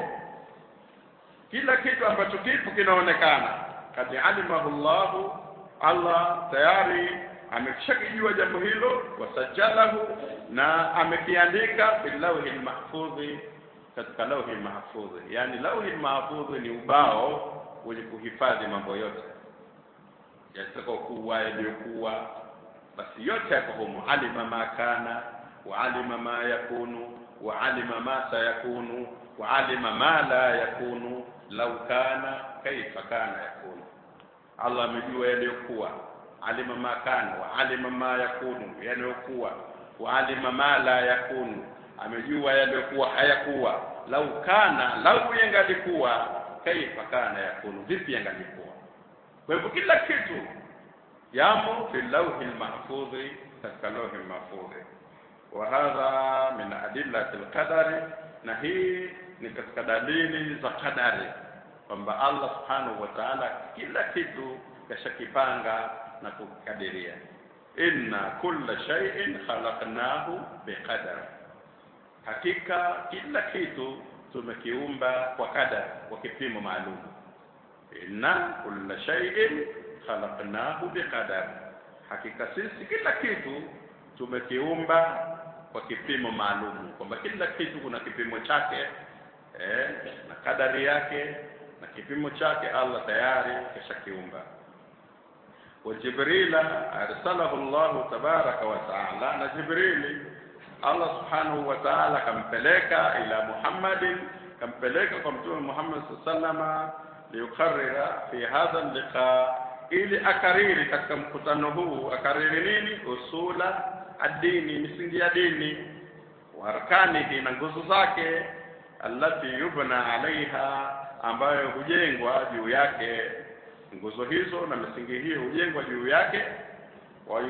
Speaker 1: kila kitu ambacho kipo kinaonekana kad alimahu Allah Allah tayari ameshakijua jambo hilo wasajalahu na amekiandika fil lawhi mahfudhi katika lauhi mahfudhi yani lauhi mahfudhi ni ubao wenye kuhifadhi mambo yote yatakayokuwa yaliyokuwa basi yote yako humo alima ma kana wa alima ma yakunu wa alima ma sayakunu wa alima ma la yakunu lau kana kaifa kana yakunu Allah amejua yaliyokuwa alima ma kana wa alima ma yakunu yaliyokuwa wa alima ma la yakunu amejua yaliyokuwa hayakuwa lau kana lau yangalikuwa kaifa kana yakunu vipi yangalikuwa kwa hivyo kila kitu yamo fi lawhi lmahfudhi katika lawhi lmahfudhi wa hadha min adillati lqadari na hii ni katika dalili za qadari kwamba Allah subhanahu wa ta'ala kila kitu kashakipanga na kukadiria inna kulla shay'in khalaqnahu biqadar hakika kila kitu tumekiumba kwa kadar kwa kipimo maalum inna kulla shay'in khalaqnahu biqadar hakika sisi kila kitu tumekiumba kwa kipimo maalum kwamba kila kitu kuna kipimo chake eh, na kadari yake na kipimo chake Allah tayari kishakiumba وجبريل أرسله الله تبارك وتعالى na Jibrili Allah subhanahu wa ta'ala kampeleka ila Muhammadin kampeleka kwa mtume Muhammad sallama liyukarrira fi hadha liqa ili akariri katika mkutano huu akariri nini usula adini misingi ya dini wa arkanihi na nguzo zake allati yubna alaiha ambayo hujengwa juu yake nguzo hizo na misingi hiyo hujengwa juu yake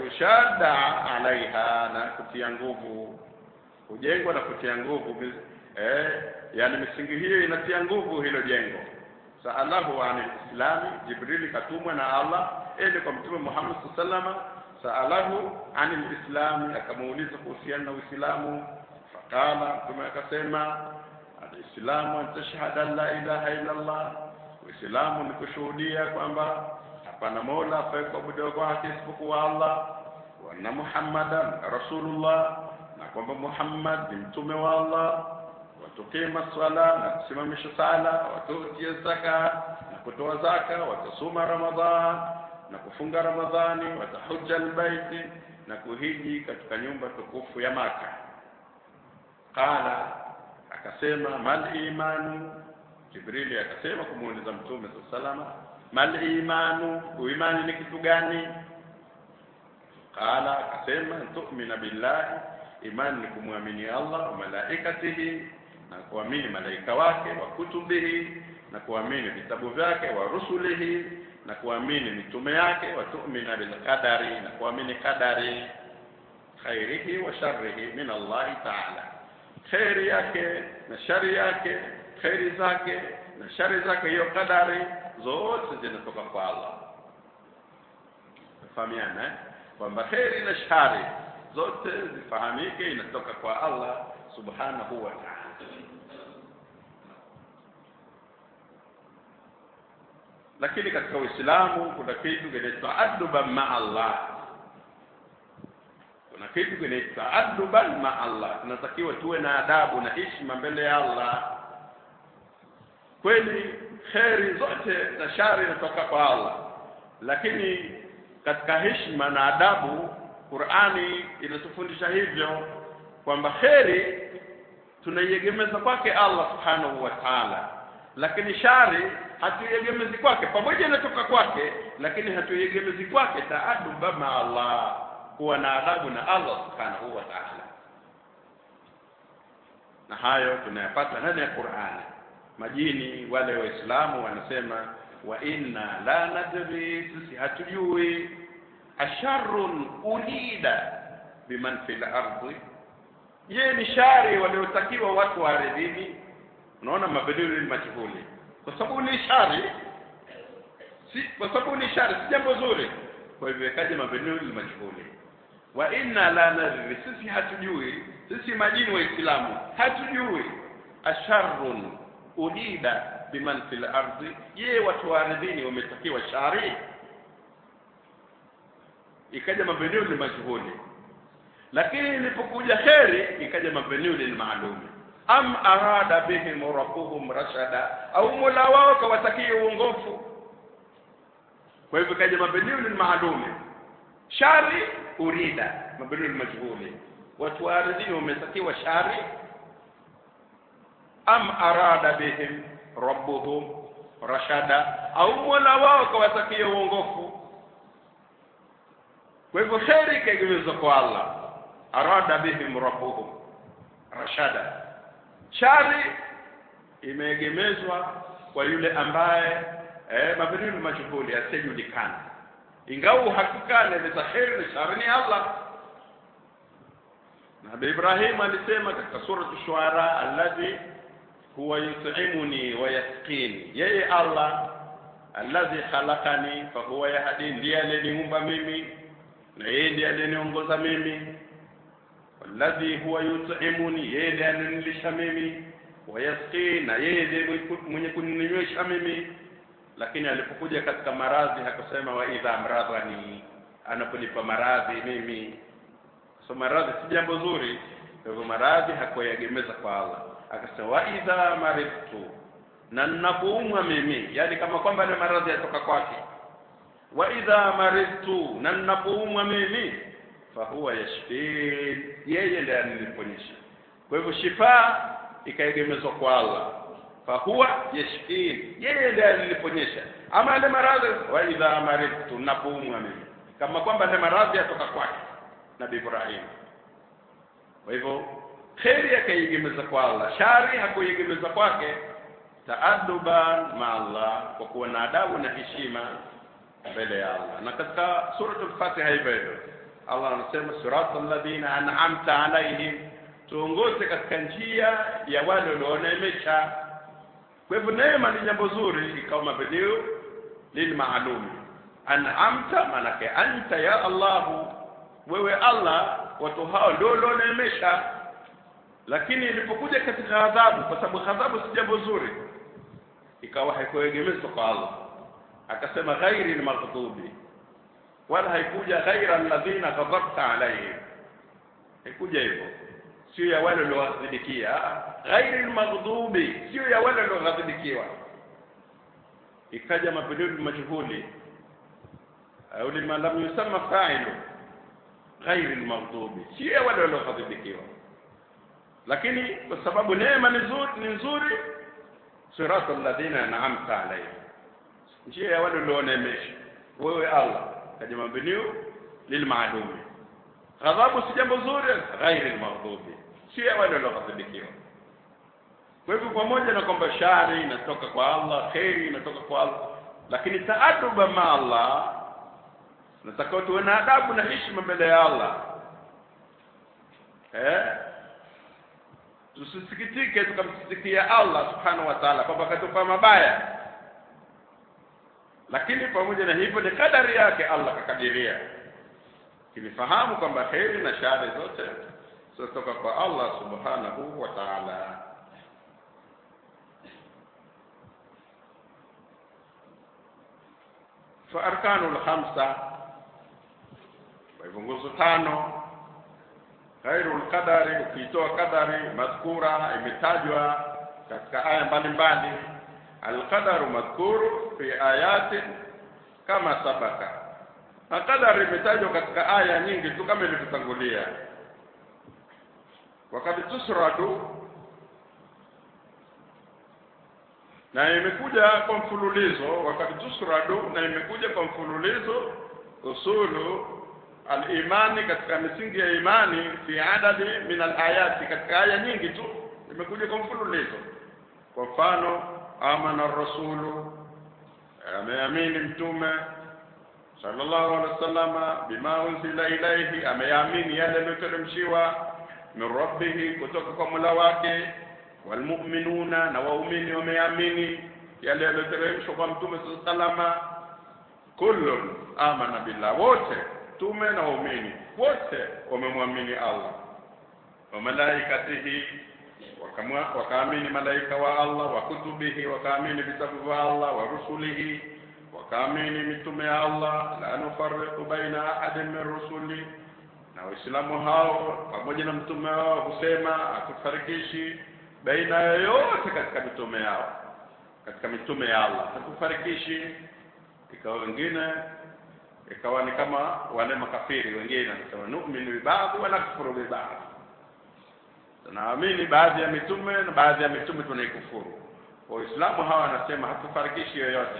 Speaker 1: wayushadda alaiha na kutia nguvu hujengwa na kutia nguvu eh, yani misingi hiyo inatia nguvu hilo jengo saalahu an lislami jibrili katumwa na allah ende kwa mtume muhammad saa salama saalahu an lislami akamuuliza kuhusiana na uislamu faqala mtume akasema alislamu an tashhada an la ilaha illa allah uislamu ni kushuhudia kwamba hapana mola afaye kuabudiwa kwake isipokuwa allah wa anna muhammadan rasulullah na kwamba muhammad ni mtume wa allah watukima swala na kusimamisha sala watutia zaka na kutoa zaka watasuma ramadhan na kufunga ramadhani watahuja albaiti na kuhiji katika nyumba tukufu ya maka qala akasema mal imanu jibrili akasema kumuuliza mtume saa salama mal imanu uimani ni kitu gani qala akasema tu'mina billahi imani ni kumwamini allah wa malaikatihi na kuamini malaika wake wa kutubihi na kuamini vitabu vyake wa rusulihi na kuamini mitume yake wa tu'mina bilqadari na kuamini qadari khairihi wa sharrihi min allahi taala kheri yake na shari yake kheri zake na shari zake hiyo kadari zote zinatoka kwa allah fahamiana eh? kwamba kheri na shari zote zifahamike inatoka kwa allah subhanahu wa taala lakini katika uislamu kuna kitu kinaitwa aduban maa allah kuna kitu kinaitwa aduban maa allah tunatakiwa tuwe na adabu na heshima mbele ya allah kweli kheri zote na shari inatoka kwa allah lakini katika heshima na adabu qurani inatufundisha hivyo kwamba kheri tunaiegemeza kwake allah subhanahu wa taala lakini shari hatuiegemezi kwake pamoja inatoka kwake lakini hatuiegemezi kwake taaduba ma allah kuwa na adabu na allah subhanahu wa taala na hayo tunayapata ndani ya qurani majini wale waislamu wanasema wa inna la nadri sisi hatujui asharun ulida biman fil ardi je ni shari waliotakiwa watu wa ardhini unaona mabadili ni majhuli kwa sababu ni shari si kwa sababu ni shari si jambo zuri kwa hivyo ikaja mabadili majhuli wa inna la nadri sisi hatujui sisi majini waislamu hatujui asharun ulida biman fil ardi je watu wa ardhini wametakiwa shari ikaja mabniul majhuli lakini ilipokuja kheri ikaja mabniul maalum am arada bihim rabbuhum rashada au mola wao kawatakia uongofu kwa hivyo ikaja mabniul maalum shari urida mabniul majhuli watu wa ardhini wametakiwa shari am arada bihim rabbuhum rashada au mola wao kawatakia uongofu kwa hivyo kheri ikaegemezwa kwa allah arada bihim rabbuhum rashada shari imeegemezwa kwa yule ambaye eh, mabniul majhuli asiyejulikana ingawa uhakika anaeleza kheri na shari ni allah nabii ibrahim alisema katika surat shuara alladhi huwa yut'imuni wa yasqini yeye allah alladhi khalaqani fa huwa yahdi ndiye aliyeniumba mimi na yeye ndiye aliyeniongoza mimi walladhi huwa yut'imuni yeye ndiye ananilisha mimi wa yasqini na yeye ndiye mwenye kuninywesha mimi lakini alipokuja katika maradhi hakusema wa idha amradhani anaponipa maradhi mimi so maradhi si jambo zuri kwa hivyo maradhi hakuyaegemeza kwa Allah akasema wa idha maridtu na ninapoumwa mimi yani kama kwamba ile maradhi yatoka kwake wa idha maridtu na ninapoumwa mimi fa huwa yashfin yeye ndiye aniliponyesha kwa hivyo shifa ikaegemezwa kwa Allah fa huwa yashfin yeye ndiye aniliponyesha ama ile maradhi wa idha maridtu ninapoumwa mimi kama kwamba ile maradhi yatoka kwake nabii Ibrahim kwa hivyo kheri akaiegemeza kwa Allah shari hakuiegemeza kwake taaduban ma Allah kwa kuwa na adabu na heshima mbele ya Allah na katika suratul Fatiha hivyo hivyo Allah anasema siratal ladina an'amta alaihim tuongoze katika njia ya wale walioneemesha kwa hivyo neema ni jambo zuri ikawa mabadiu lilmaalumi an'amta manake anta ya allahu wewe allah watu hao ndio walioneemesha lakini ilipokuja katika adhabu kwa sababu adhabu si jambo zuri ikawa haikuegemezwa kwa allah akasema ghairi lmaghdubi wala haikuja ghaira alladhina ghadhabta alaihim haikuja hivyo sio ya wale walioghadhibikia ghairi lmaghdubi sio ya wale walioghadhibikiwa ikaja mapinduzi majhuli au lima lam yusamma fa'ilu ghairi lmaghdubi sio ya wale walioghadhibikiwa lakini kwa sababu neema ni nzuri ni nzuri sirata alladhina an'amta alaihim njia ya wale walioneemesha wewe Allah kaja mabniu lilmaalumi ghadhabu si jambo zuri ghairi lmaghdubi sio ya wale walioghadhibikiwa kwa hivyo pamoja na kwamba shari inatoka kwa Allah kheri inatoka kwa Allah lakini taaduba ma Allah nataka tuwe na adabu na heshima mbele ya Allah eh tusisikitike tukamsikitikia Allah subhanahu wa ta'ala kwamba katupa mabaya lakini pamoja na hivyo ni kadari yake Allah kakadiria kinifahamu kwamba heri na shari zote zinatoka kwa Allah subhanahu wa ta'ala fa arkanu lkhamsa kwa hivyo nguzo tano khairu lqadari ukiitoa kadari madhkura imetajwa katika aya mbalimbali alqadaru madhkuru fi ayatin kama sabaka na qadari imetajwa katika aya nyingi tu kama ilivyotangulia wakati tusradu na imekuja kwa mfululizo wakati tusradu na imekuja kwa mfululizo usulu al-imani katika misingi ya imani fi adadi min al-ayati katika aya nyingi tu imekuja kwa mfululizo kwa mfano amana rasulu ameamini mtume sallallahu alaihi wasallama bima unzila ilaihi ameamini yale yaliyoteremshiwa min rabbihi kutoka kwa Mola wake walmu'minuna na waumini wameamini yale yaliyoteremshwa kwa mtume sallallahu alaihi wasallama kullun amana billah wote tume na waumini wote wamemwamini Allah wa malaikatihi wakaamini malaika wa Allah wa kutubihi wakaamini vitabu vya Allah wa rusulihi wakaamini mitume ya Allah la nufarriqu baina ahadin min rusuli na waislamu hao pamoja na mtume wao husema hatufarikishi baina yoyote katika mitume yao katika mitume ya Allah hatufarikishi ikawa wengine ikawa ni kama wale makafiri wengine wanasema nu'minu bi ba'd wa nakfuru bi ba'd tunaamini baadhi ya mitume na baadhi ya mitume tunaikufuru waislamu hawa wanasema hatufarikishi yoyote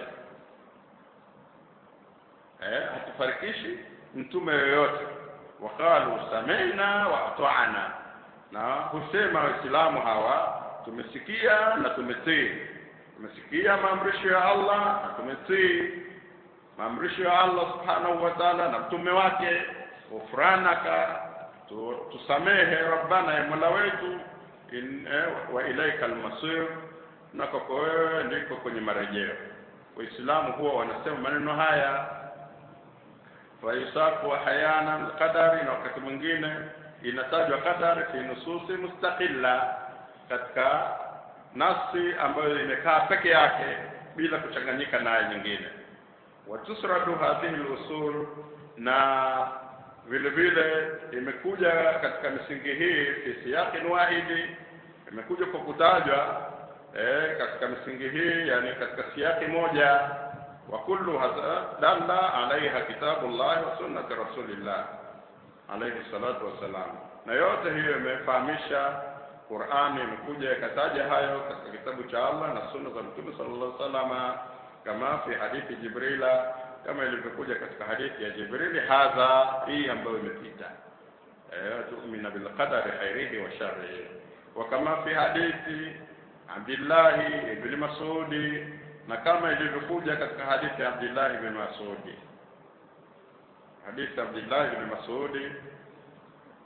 Speaker 1: eh hatufarikishi mtume yoyote waqalu sami'na wa ata'na na husema waislamu hawa tumesikia na tumetii tumesikia maamrisho ya Allah na tumetii maamrisho ya Allah subhanahu wa ta'ala na mtume wake ufranaka tu, tusamehe rabbana ya mola wetu in, eh, wa ilaika almasir na kwako wewe ndiko kwenye marejeo waislamu huwa wanasema maneno haya fayusaku hayana alqadari na wakati mwingine inatajwa qadari fi nususi mustaqilla katika nasi ambayo imekaa peke yake bila kuchanganyika na aya nyingine watusradu hadhihi al-usul na vile vile imekuja katika misingi hii fi siyaqin wahidi imekuja kwa kutajwa eh, katika misingi hii yani katika siyaqi moja wa kullu dalla alaiha kitabullah wa sunnati rasulillah alayhi salatu wassalam na yote hiyo imefahamisha Qur'ani imekuja ikataja hayo katika kitabu cha Allah na sunna za Mtume sallallahu alaihi wasallam kama fi hadithi Jibrila kama ilivyokuja katika hadithi ya Jibrili hadha hii ambayo imepita eh tu'mina bil qadari khairihi wa sharrihi wa kama fi hadithi Abdullah ibn Mas'ud na kama ilivyokuja katika hadithi ya Abdullah ibn Mas'ud hadithi Abdullah ibn Mas'ud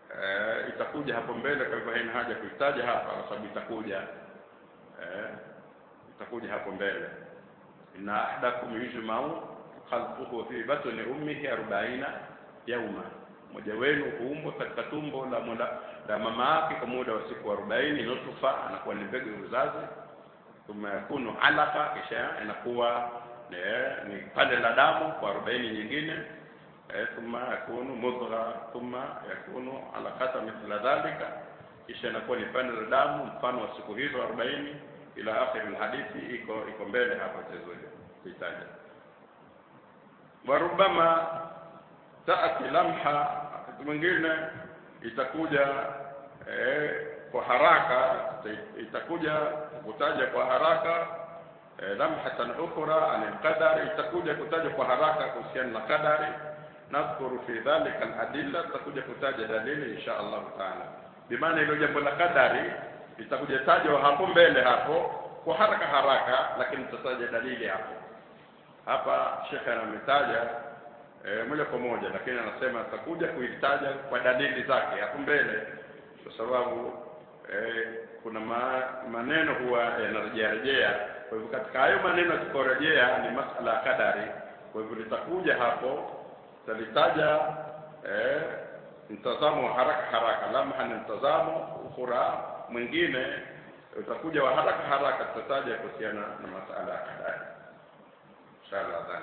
Speaker 1: eh, itakuja hapo mbele kwa hivyo haina haja kuitaja hapa kwa sababu itakuja eh, itakuja hapo mbele inna ahdakum yujmau khalquhu fi batni ummihi arobaina yauma mmoja wenu huumbwa katika tumbo la mula, la mama yake kwa muda wa siku arobaini nutfa anakuwa ni mbegu ya uzazi thumma yakunu alaka kisha inakuwa ni, ni pande la damu kwa arobaini nyingine eh, thumma yakunu mudgha thumma yakunu alaqata mithla dhalika kisha inakuwa ni pande la damu mfano wa siku hizo arobaini ila akhir alhadithi iko iko mbele hapa tazuri kuitaja warubama taati lamha wakati mwingine itakuja eh, kwa haraka itakuja kutaja kwa haraka eh, lamhatan ukhra an alqadari itakuja kutaja kwa haraka kuhusiana na qadari nadhkuru fi dhalika aladilla tutakuja kutaja dalili insha Allah taala bimaana hilo jambo la qadari itakuja tajwa hapo mbele hapo kwa haraka haraka lakini tutataja dalili hapo hapa shekhe anametaja e, moja kwa moja lakini anasema atakuja kuitaja kwa dalili zake hapo mbele kwa sababu e, kuna ma, maneno huwa yanarejea rejea kwa hivyo katika hayo maneno yakikorejea ni masala ya kadari kwa hivyo litakuja hapo talitaja e, mtazamo wa haraka haraka lamha ni mtazamo ukhura mwingine utakuja wa haraka haraka tutataja kuhusiana na masala ya kadari inshallah dhani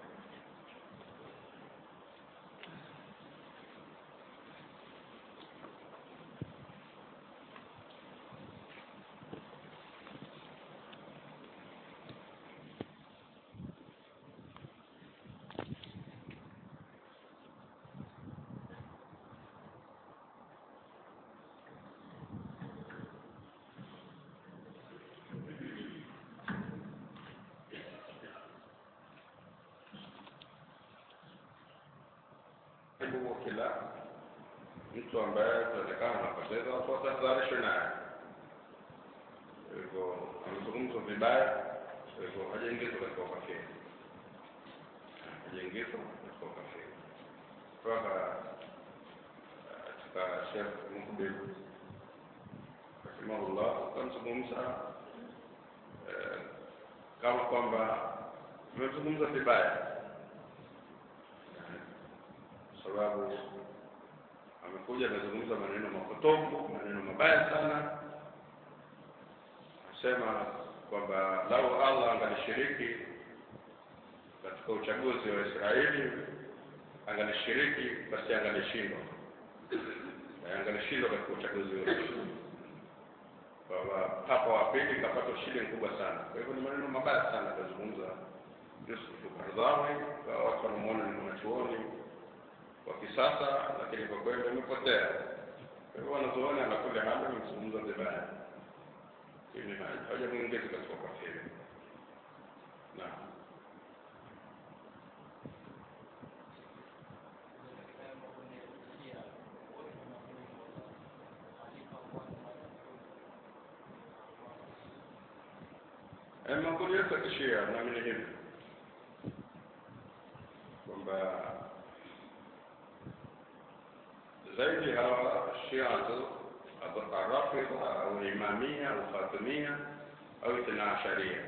Speaker 1: hebu kila mtu ambaye ataonekana anapoteza watu watahadharishwe naye Kwa hivyo amezungumzwa vibaya kwa hivyo hajaingizwa katika ukafiri hajaingizwa katika ukafiri kutoka katika shekh mukbil rahimahullah akamzungumza eh, kama kwamba amezungumza vibaya sababu amekuja amezungumza maneno mapotofu maneno mabaya sana asema kwamba lau allah angalishiriki katika uchaguzi wa israeli angalishiriki basi angalishindwa angalishindwa katika uchaguzi ule kwamba papa wa pili kapata ushindi mkubwa sana kwa hivyo ni maneno mabaya sana akazungumza yusuf kardhawi kwa watu wanamwona ni mwanachuoni wa kisasa lakini kwa kweli amepotea kwa hivyo wanazuoni anakule hali amezungumza vibaya lakini hajamuingiza katika ukafiri naam makundi yote ya kishia naamini hivi kwamba zaidi hawa shiatu arafidha au imamia au fatimia au ithna asharia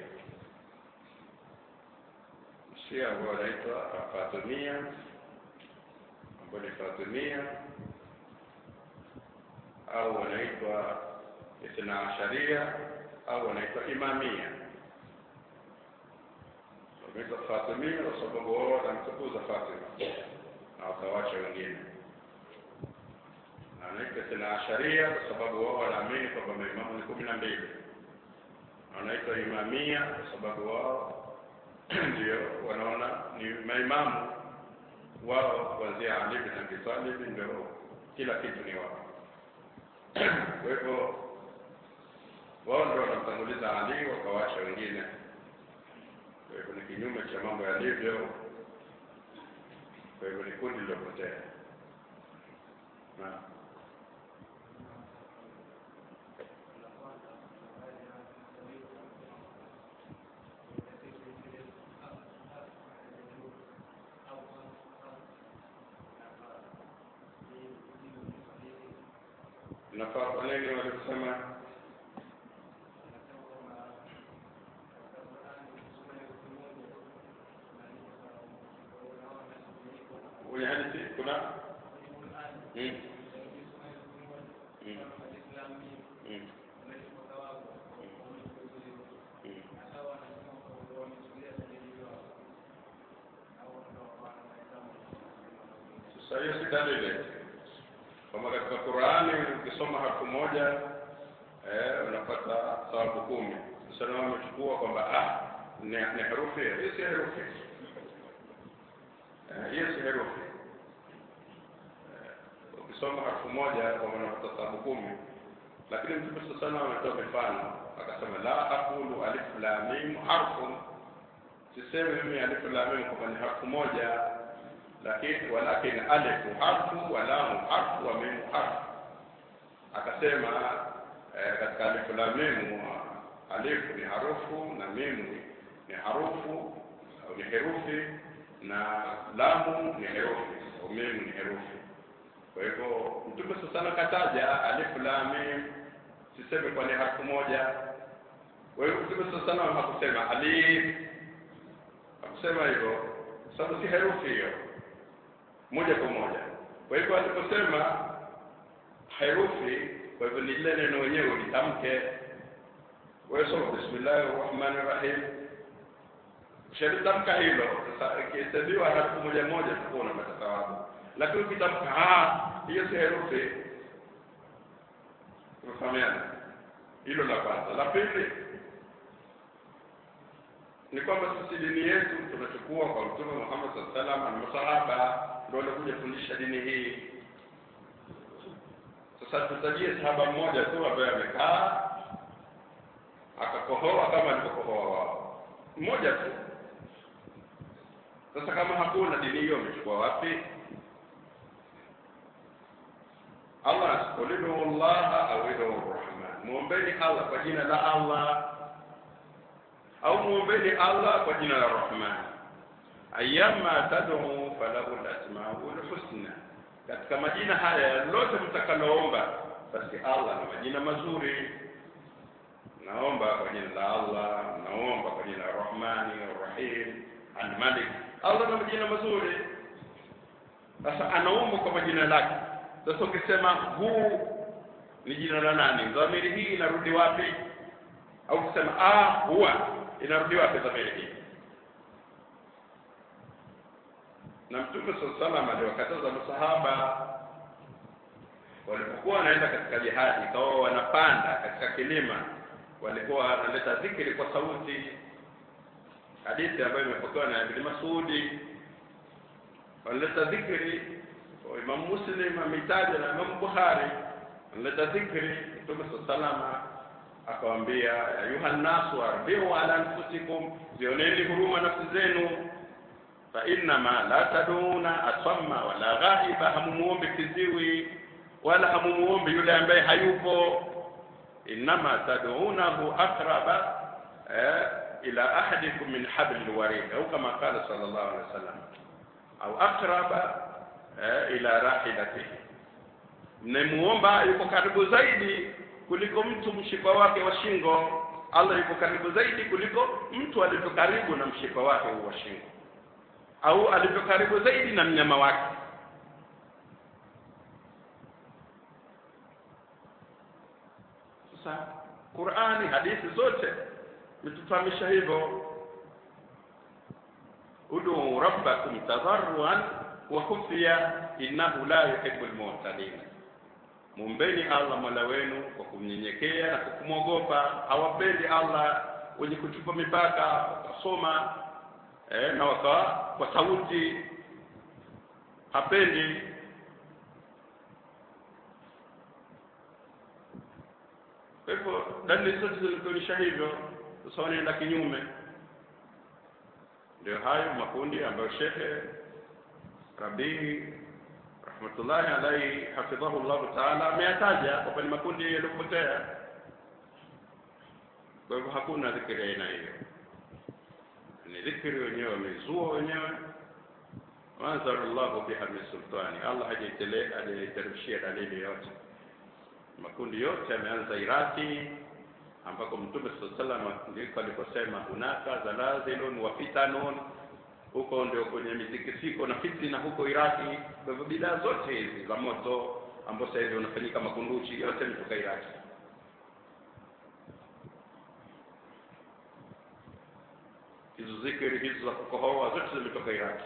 Speaker 1: shia ambao wanaitwa fatimia ambao ni fatimia au wanaitwa ithna asharia au wanaitwa imamia wameitwa fatimia kwa sababu wao wanamtukuza fatima na wakawacha wengine anaitwa tena asharia kwa sababu wao wanaamini kwamba maimamu ni kumi na mbili wanaitwa imamia kwa sababu wao ndio wanaona ni maimamu wao kuanzia Ali bin Abi Talib ndio kila kitu ni wao kwa hivyo wao ndio wanamtanguliza Ali wakawacha wengine kwa hivyo ni kinyume cha mambo yalivyo kwa hivyo ni kundi lilopotea naam nafaa kwa nini walikusema kwenye hadithi kuna mm. Mm. Mm. Mm. Sasa hiyo si dalili kama katika Qur'ani ukisoma harfu moja eh, unapata thawabu kumi. Sasa nao wamechukua kwamba ah, ni, ni herufi hiyo si herufi eh, hiyo si herufi eh, ukisoma harfu moja kwamba unapata thawabu kumi, lakini Mtume sasa sana ametoa mifano akasema, la aqulu alif lam mim harfun, sisemi mimi alif lam mim kwamba ni harfu moja lakini walakin alifu harfu wa lamu harfu wa mimu harfu. Akasema eh, katika alifu la mimu alifu ni harufu na mimu ni harufu au ni herufi na lamu ni herufi au mimu ni herufi. Kwa hivyo Mtume sasa kataja alifu la mim, siseme kwa ni harfu moja. Kwa hivyo Mtume sasa hakusema alif, hakusema hivyo, sababu si herufi hiyo moja kwa moja. Kwa hivyo aliposema herufi, kwa hivyo ni lile neno wenyewe litamke. Wewe soma bismillahir rahmanir rahim, ushalitamka hilo. Sasa ikihesabiwa herufi moja moja, utakuwa unapata thawabu, lakini ukitamka ah, hiyo si herufi. Tumefahamiana? Hilo la kwanza. La pili ni kwamba sisi dini yetu tunachukua kwa Mtume Muhammad sallallahu alaihi wasallam na masahaba ndio walikuja kufundisha dini hii. Sasa tutajie sahaba mmoja tu ambaye amekaa akakohoa kama alivyokohoa wao, mmoja tu. Sasa kama hakuna dini hiyo, amechukua wapi? Allah ulidu Allah au idu Rahman, muombeni Allah kwa jina la Allah au muombeni Allah kwa jina la Rahman ayyama tad'u falahu al-asmaul husna, katika majina haya lote mtakaloomba, basi Allah na majina mazuri. Naomba kwa jina la Allah, naomba kwa jina la Rahmani Rahim Al-Malik. Allah na majina mazuri. Sasa anaomba kwa majina lake. Sasa ukisema huu ni jina la nani, dhamiri hii inarudi wapi? Au ukisema ah, huwa inarudi wapi dhamiri hii? na mtume saa salam aliwakataza masahaba walipokuwa wanaenda katika jihadi, ikawa wanapanda katika kilima, walikuwa wanaleta dhikri kwa sauti. Hadithi ambayo imepokewa na Ibn Masudi, wanaleta dhikri. Imam Muslim ameitaja na Imam Bukhari, wanaleta dhikri. Mtume saa salama akawaambia, ayuha nnasu arbiu ala anfusikum, zioneni huruma nafsi zenu fa innama la taduna asamma wala ghaiba, hamumuombe kiziwi wala hamumuombe yule ambaye hayupo. Innama tad'unahu aqraba eh, ila ahadikum min habli warid, au kama qala sallallahu alaihi wasallam, au aqraba eh, ila rahilatihi, mnamuomba yuko karibu zaidi kuliko mtu mshipa wake wa shingo. Allah yuko karibu zaidi kuliko mtu alivyo karibu na mshipa wake wa shingo au alivyo karibu zaidi na mnyama wake. Sasa Qur'ani, hadithi zote metufahamisha hivyo, ud'u rabbakum tadarruan wa khufiya innahu la yuhibbu al-mu'tadin, muombeni Allah mola wenu kwa kumnyenyekea na kwa kumwogopa. Hawapendi Allah wenye kuchupa mipaka, wakasoma eh, na wakawa kwa sauti, hapendi. Kwa hivyo dalili zote zilikuonyesha hivyo. Sasa wanaenda kinyume. Ndio hayo makundi ambayo Shekhe Rabii rahmatullahi alaihi hafidhahu llahu taala ameyataja kwamba ni makundi yaliyopotea. Kwa hivyo hakuna dhikiri aina hiyo, ni dhikiri wenyewe wamezua wenyewe. Waanzala llahu biha min sultani, Allah hajaiteremshia dalili yote. makundi yote yameanza Iraki ambako Mtume sallallahu alaihi wasallam ndiko aliposema hunaka zalazilun wa fitanun, huko ndio kwenye mitikisiko na fitina huko Iraki. Kwa hivyo bidaa zote hizi za moto ambao sasa hivi unafanyika makunduchi yote imetoka Iraki. Hizo zikiri hizo za kukohoa zote zimetoka Iraki.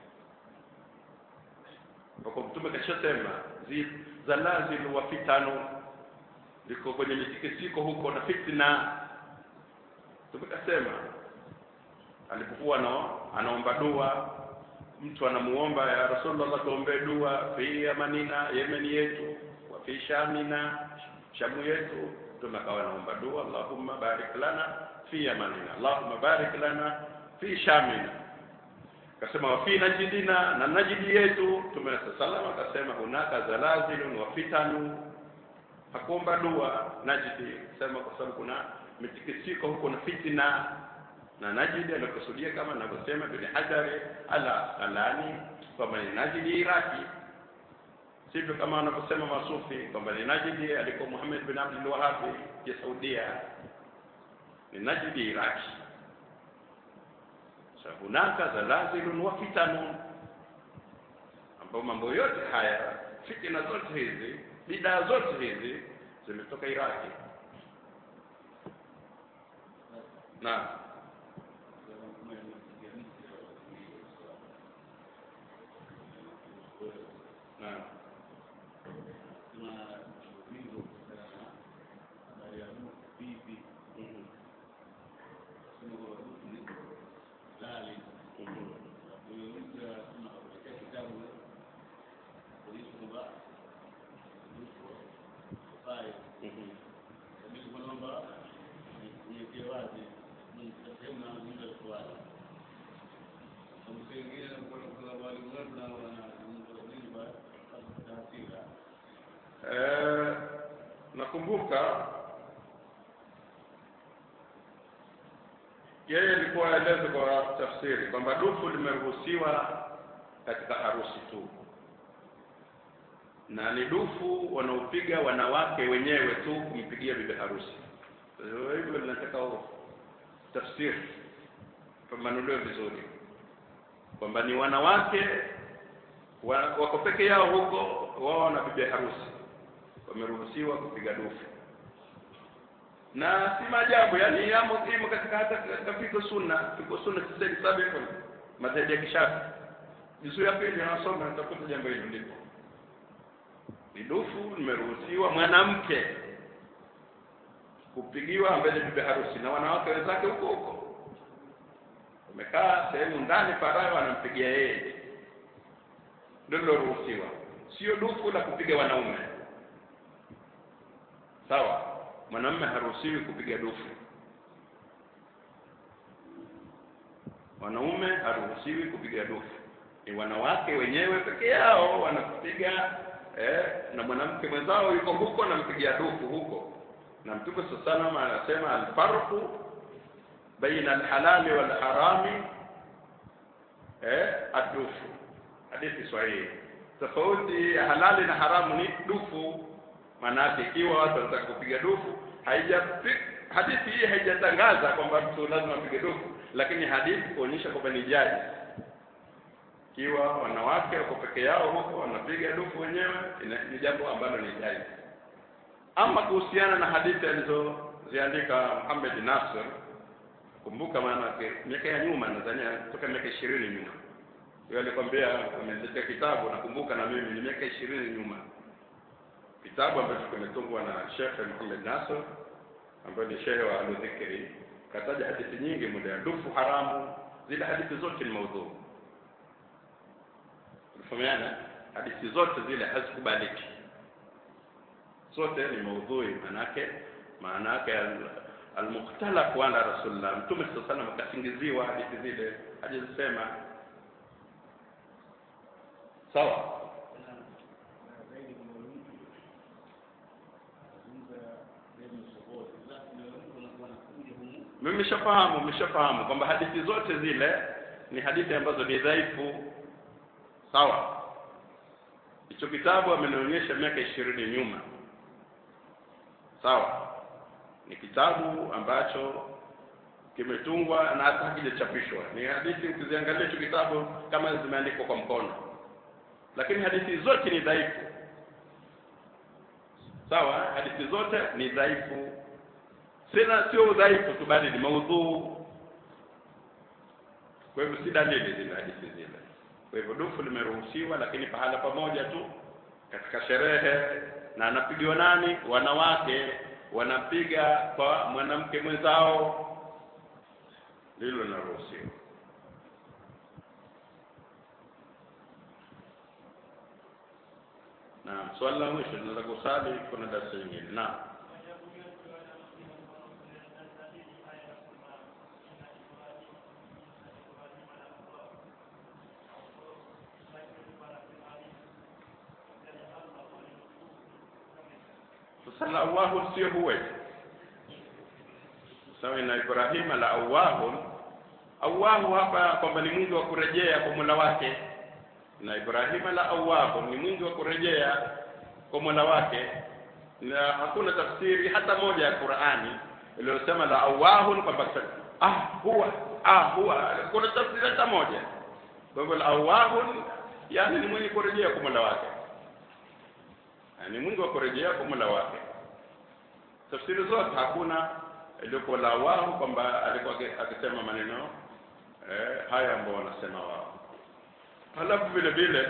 Speaker 1: Kwa Mtume kashasema zalazilu wa fitanu liko kwenye mitikisiko huko na fitna. Tumekasema alipokuwa no, anaomba dua, mtu anamuomba ya Rasulullah, tuombee dua fi yamanina, Yemeni yetu, wa fi shamina, shamu yetu. Mtume akawa anaomba dua, Allahumma barik lana fi yamanina, Allahumma barik lana fi shamina. Akasema wa fi najidina, na najidi yetu. Mtume sallallahu akasema hunaka zalazilun wa fitanu hakuomba dua Najidi, sema kwa sababu kuna mitikisiko huko na fitna na Najidi alikusudia kama anavyosema Ibn Hajar ala alani kwamba ni Najidi Iraki, sivyo kama wanavyosema masufi kwamba ni Najidi alikuwa Muhammad bin Abdul Wahhab ya Saudia, ni Najidi Iraki. Sa hunaka zalazilun wa fitanun, ambao mambo yote haya fitina zote hizi bidaa zote hizi zimetoka Iraki. Naam. Naam. Eh, nakumbuka yeye alikuwa aeleze kwa tafsiri kwamba dufu limeruhusiwa katika harusi tu, na ni dufu wanaopiga wanawake wenyewe tu kumpigia bibi harusi. Hivyo linataka tafsiri pamanuliwe vizuri kwamba ni wanawake wako peke yao huko, wao na bibi harusi wameruhusiwa kupiga dufu, na si maajabu, yani yamo imo katika hata katika fiqh sunna, fiqh sunna tisini saba hivyo madhehebu ya Kishafi juzuu ya pili anasoma, nitakuta jambo hilo lipo. Ni dufu limeruhusiwa mwanamke kupigiwa mbele bibi harusi na wanawake wenzake huko huko, wamekaa sehemu ndani, faragha, wanampigia yeye, ndio liloruhusiwa, sio dufu la kupiga wanaume. Sawa, mwanamume haruhusiwi kupiga dufu, wanaume haruhusiwi kupiga dufu, ni wanawake wenyewe peke yao wanapiga eh, na mwanamke mwenzao yuko huko anampigia dufu huko, na Mtume sallallahu alaihi wasallam anasema alfarqu baina alhalali walharami eh, adufu. Hadithi sahihi. Tofauti ya halali na haramu ni dufu maanake ikiwa watu wanataka kupiga dufu haija hadithi hii haijatangaza kwamba mtu lazima apige dufu, lakini hadithi kuonyesha kwamba ni jaiz. Ikiwa wanawake wako peke yao huko wanapiga dufu wenyewe, ni jambo ambalo ni jaiz. Ama kuhusiana na hadithi alizoziandika Muhammad Nasr, kumbuka, maanake miaka ya nyuma, nadhania toka miaka ishirini nyuma, yeye alikwambia ameandika kitabu, nakumbuka na mimi ni miaka ishirini nyuma kitabu ambacho kimetungwa na Sheikh Muhammad Nasr ambaye ni shehe wa Al-Dhikri, kataja hadithi nyingi muda ya dufu haramu. Zile hadithi zote ni maudhu, unafahamiana? Hadithi zote zile hazikubaliki, zote ni maudhui. Maanake maanake almukhtalaf ala rasulillah, Mtume sallallahu alaihi wasallam akasingiziwa hadithi zile, hajazisema sawa mimi nimeshafahamu nimeshafahamu kwamba hadithi zote zile ni hadithi ambazo ni dhaifu sawa hicho kitabu amenionyesha miaka ishirini nyuma sawa ni kitabu ambacho kimetungwa na hata hakijachapishwa ni hadithi ukiziangalia hicho kitabu kama zimeandikwa kwa mkono lakini hadithi zote ni dhaifu sawa hadithi zote ni dhaifu sina sio udhaifu tu bali ni maudhuu kwa hivyo si dalili zile hadithi zile kwa hivyo dufu limeruhusiwa lakini pahala pamoja tu katika sherehe na anapigiwa nani wanawake wanapiga kwa mwanamke mwenzao lilo linaruhusiwa naam swali la mwisho tunaweza kusali kuna darasa nyingine naam sasa la awahu sio huwe sawa na Ibrahima la awahu awahu hapa kwamba ni mwingi wa kurejea kwa Mola wake na Ibrahima la awahu ni mwingi wa kurejea kwa Mola wake na hakuna tafsiri hata moja ya Qur'ani iliyosema la awahu kwamba ah huwa ah huwa kuna tafsiri hata moja kwa hivyo la awahu yani ni mwenye kurejea kwa Mola wake ni mwingi wa kurejea kwa Mola wake tafsiri zote hakuna iliyokuwa la wao kwamba alikuwa akisema maneno eh, haya ambao wanasema wao halafu vile vile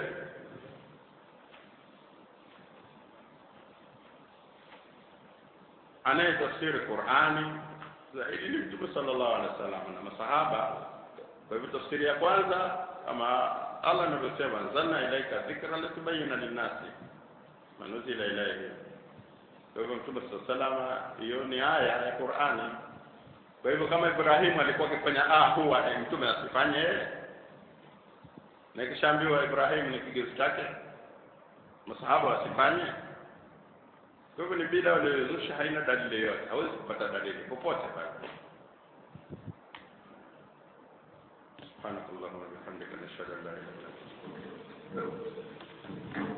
Speaker 1: anayetafsiri Qur'ani zaidi ni Mtume sallallahu alaihi wasallam na masahaba kwa hivyo tafsiri ya kwanza kama Allah anavyosema zanna ilaika dhikra litubayyana linnasi manuzila ilayhi kwa hivyo mtume saa salama hiyo ni aya ya qurani kwa hivyo kama ibrahimu alikuwa akifanya ah huwa eh, mtume asifanye yeye na ikishaambiwa ibrahimu ni kigezo chake masahaba wasifanye kwa hivyo ni bila waliozusha haina dalili yoyote hawezi kupata dalili popote pale سبحانك اللهم وبحمدك نشهد ان لا اله الا انت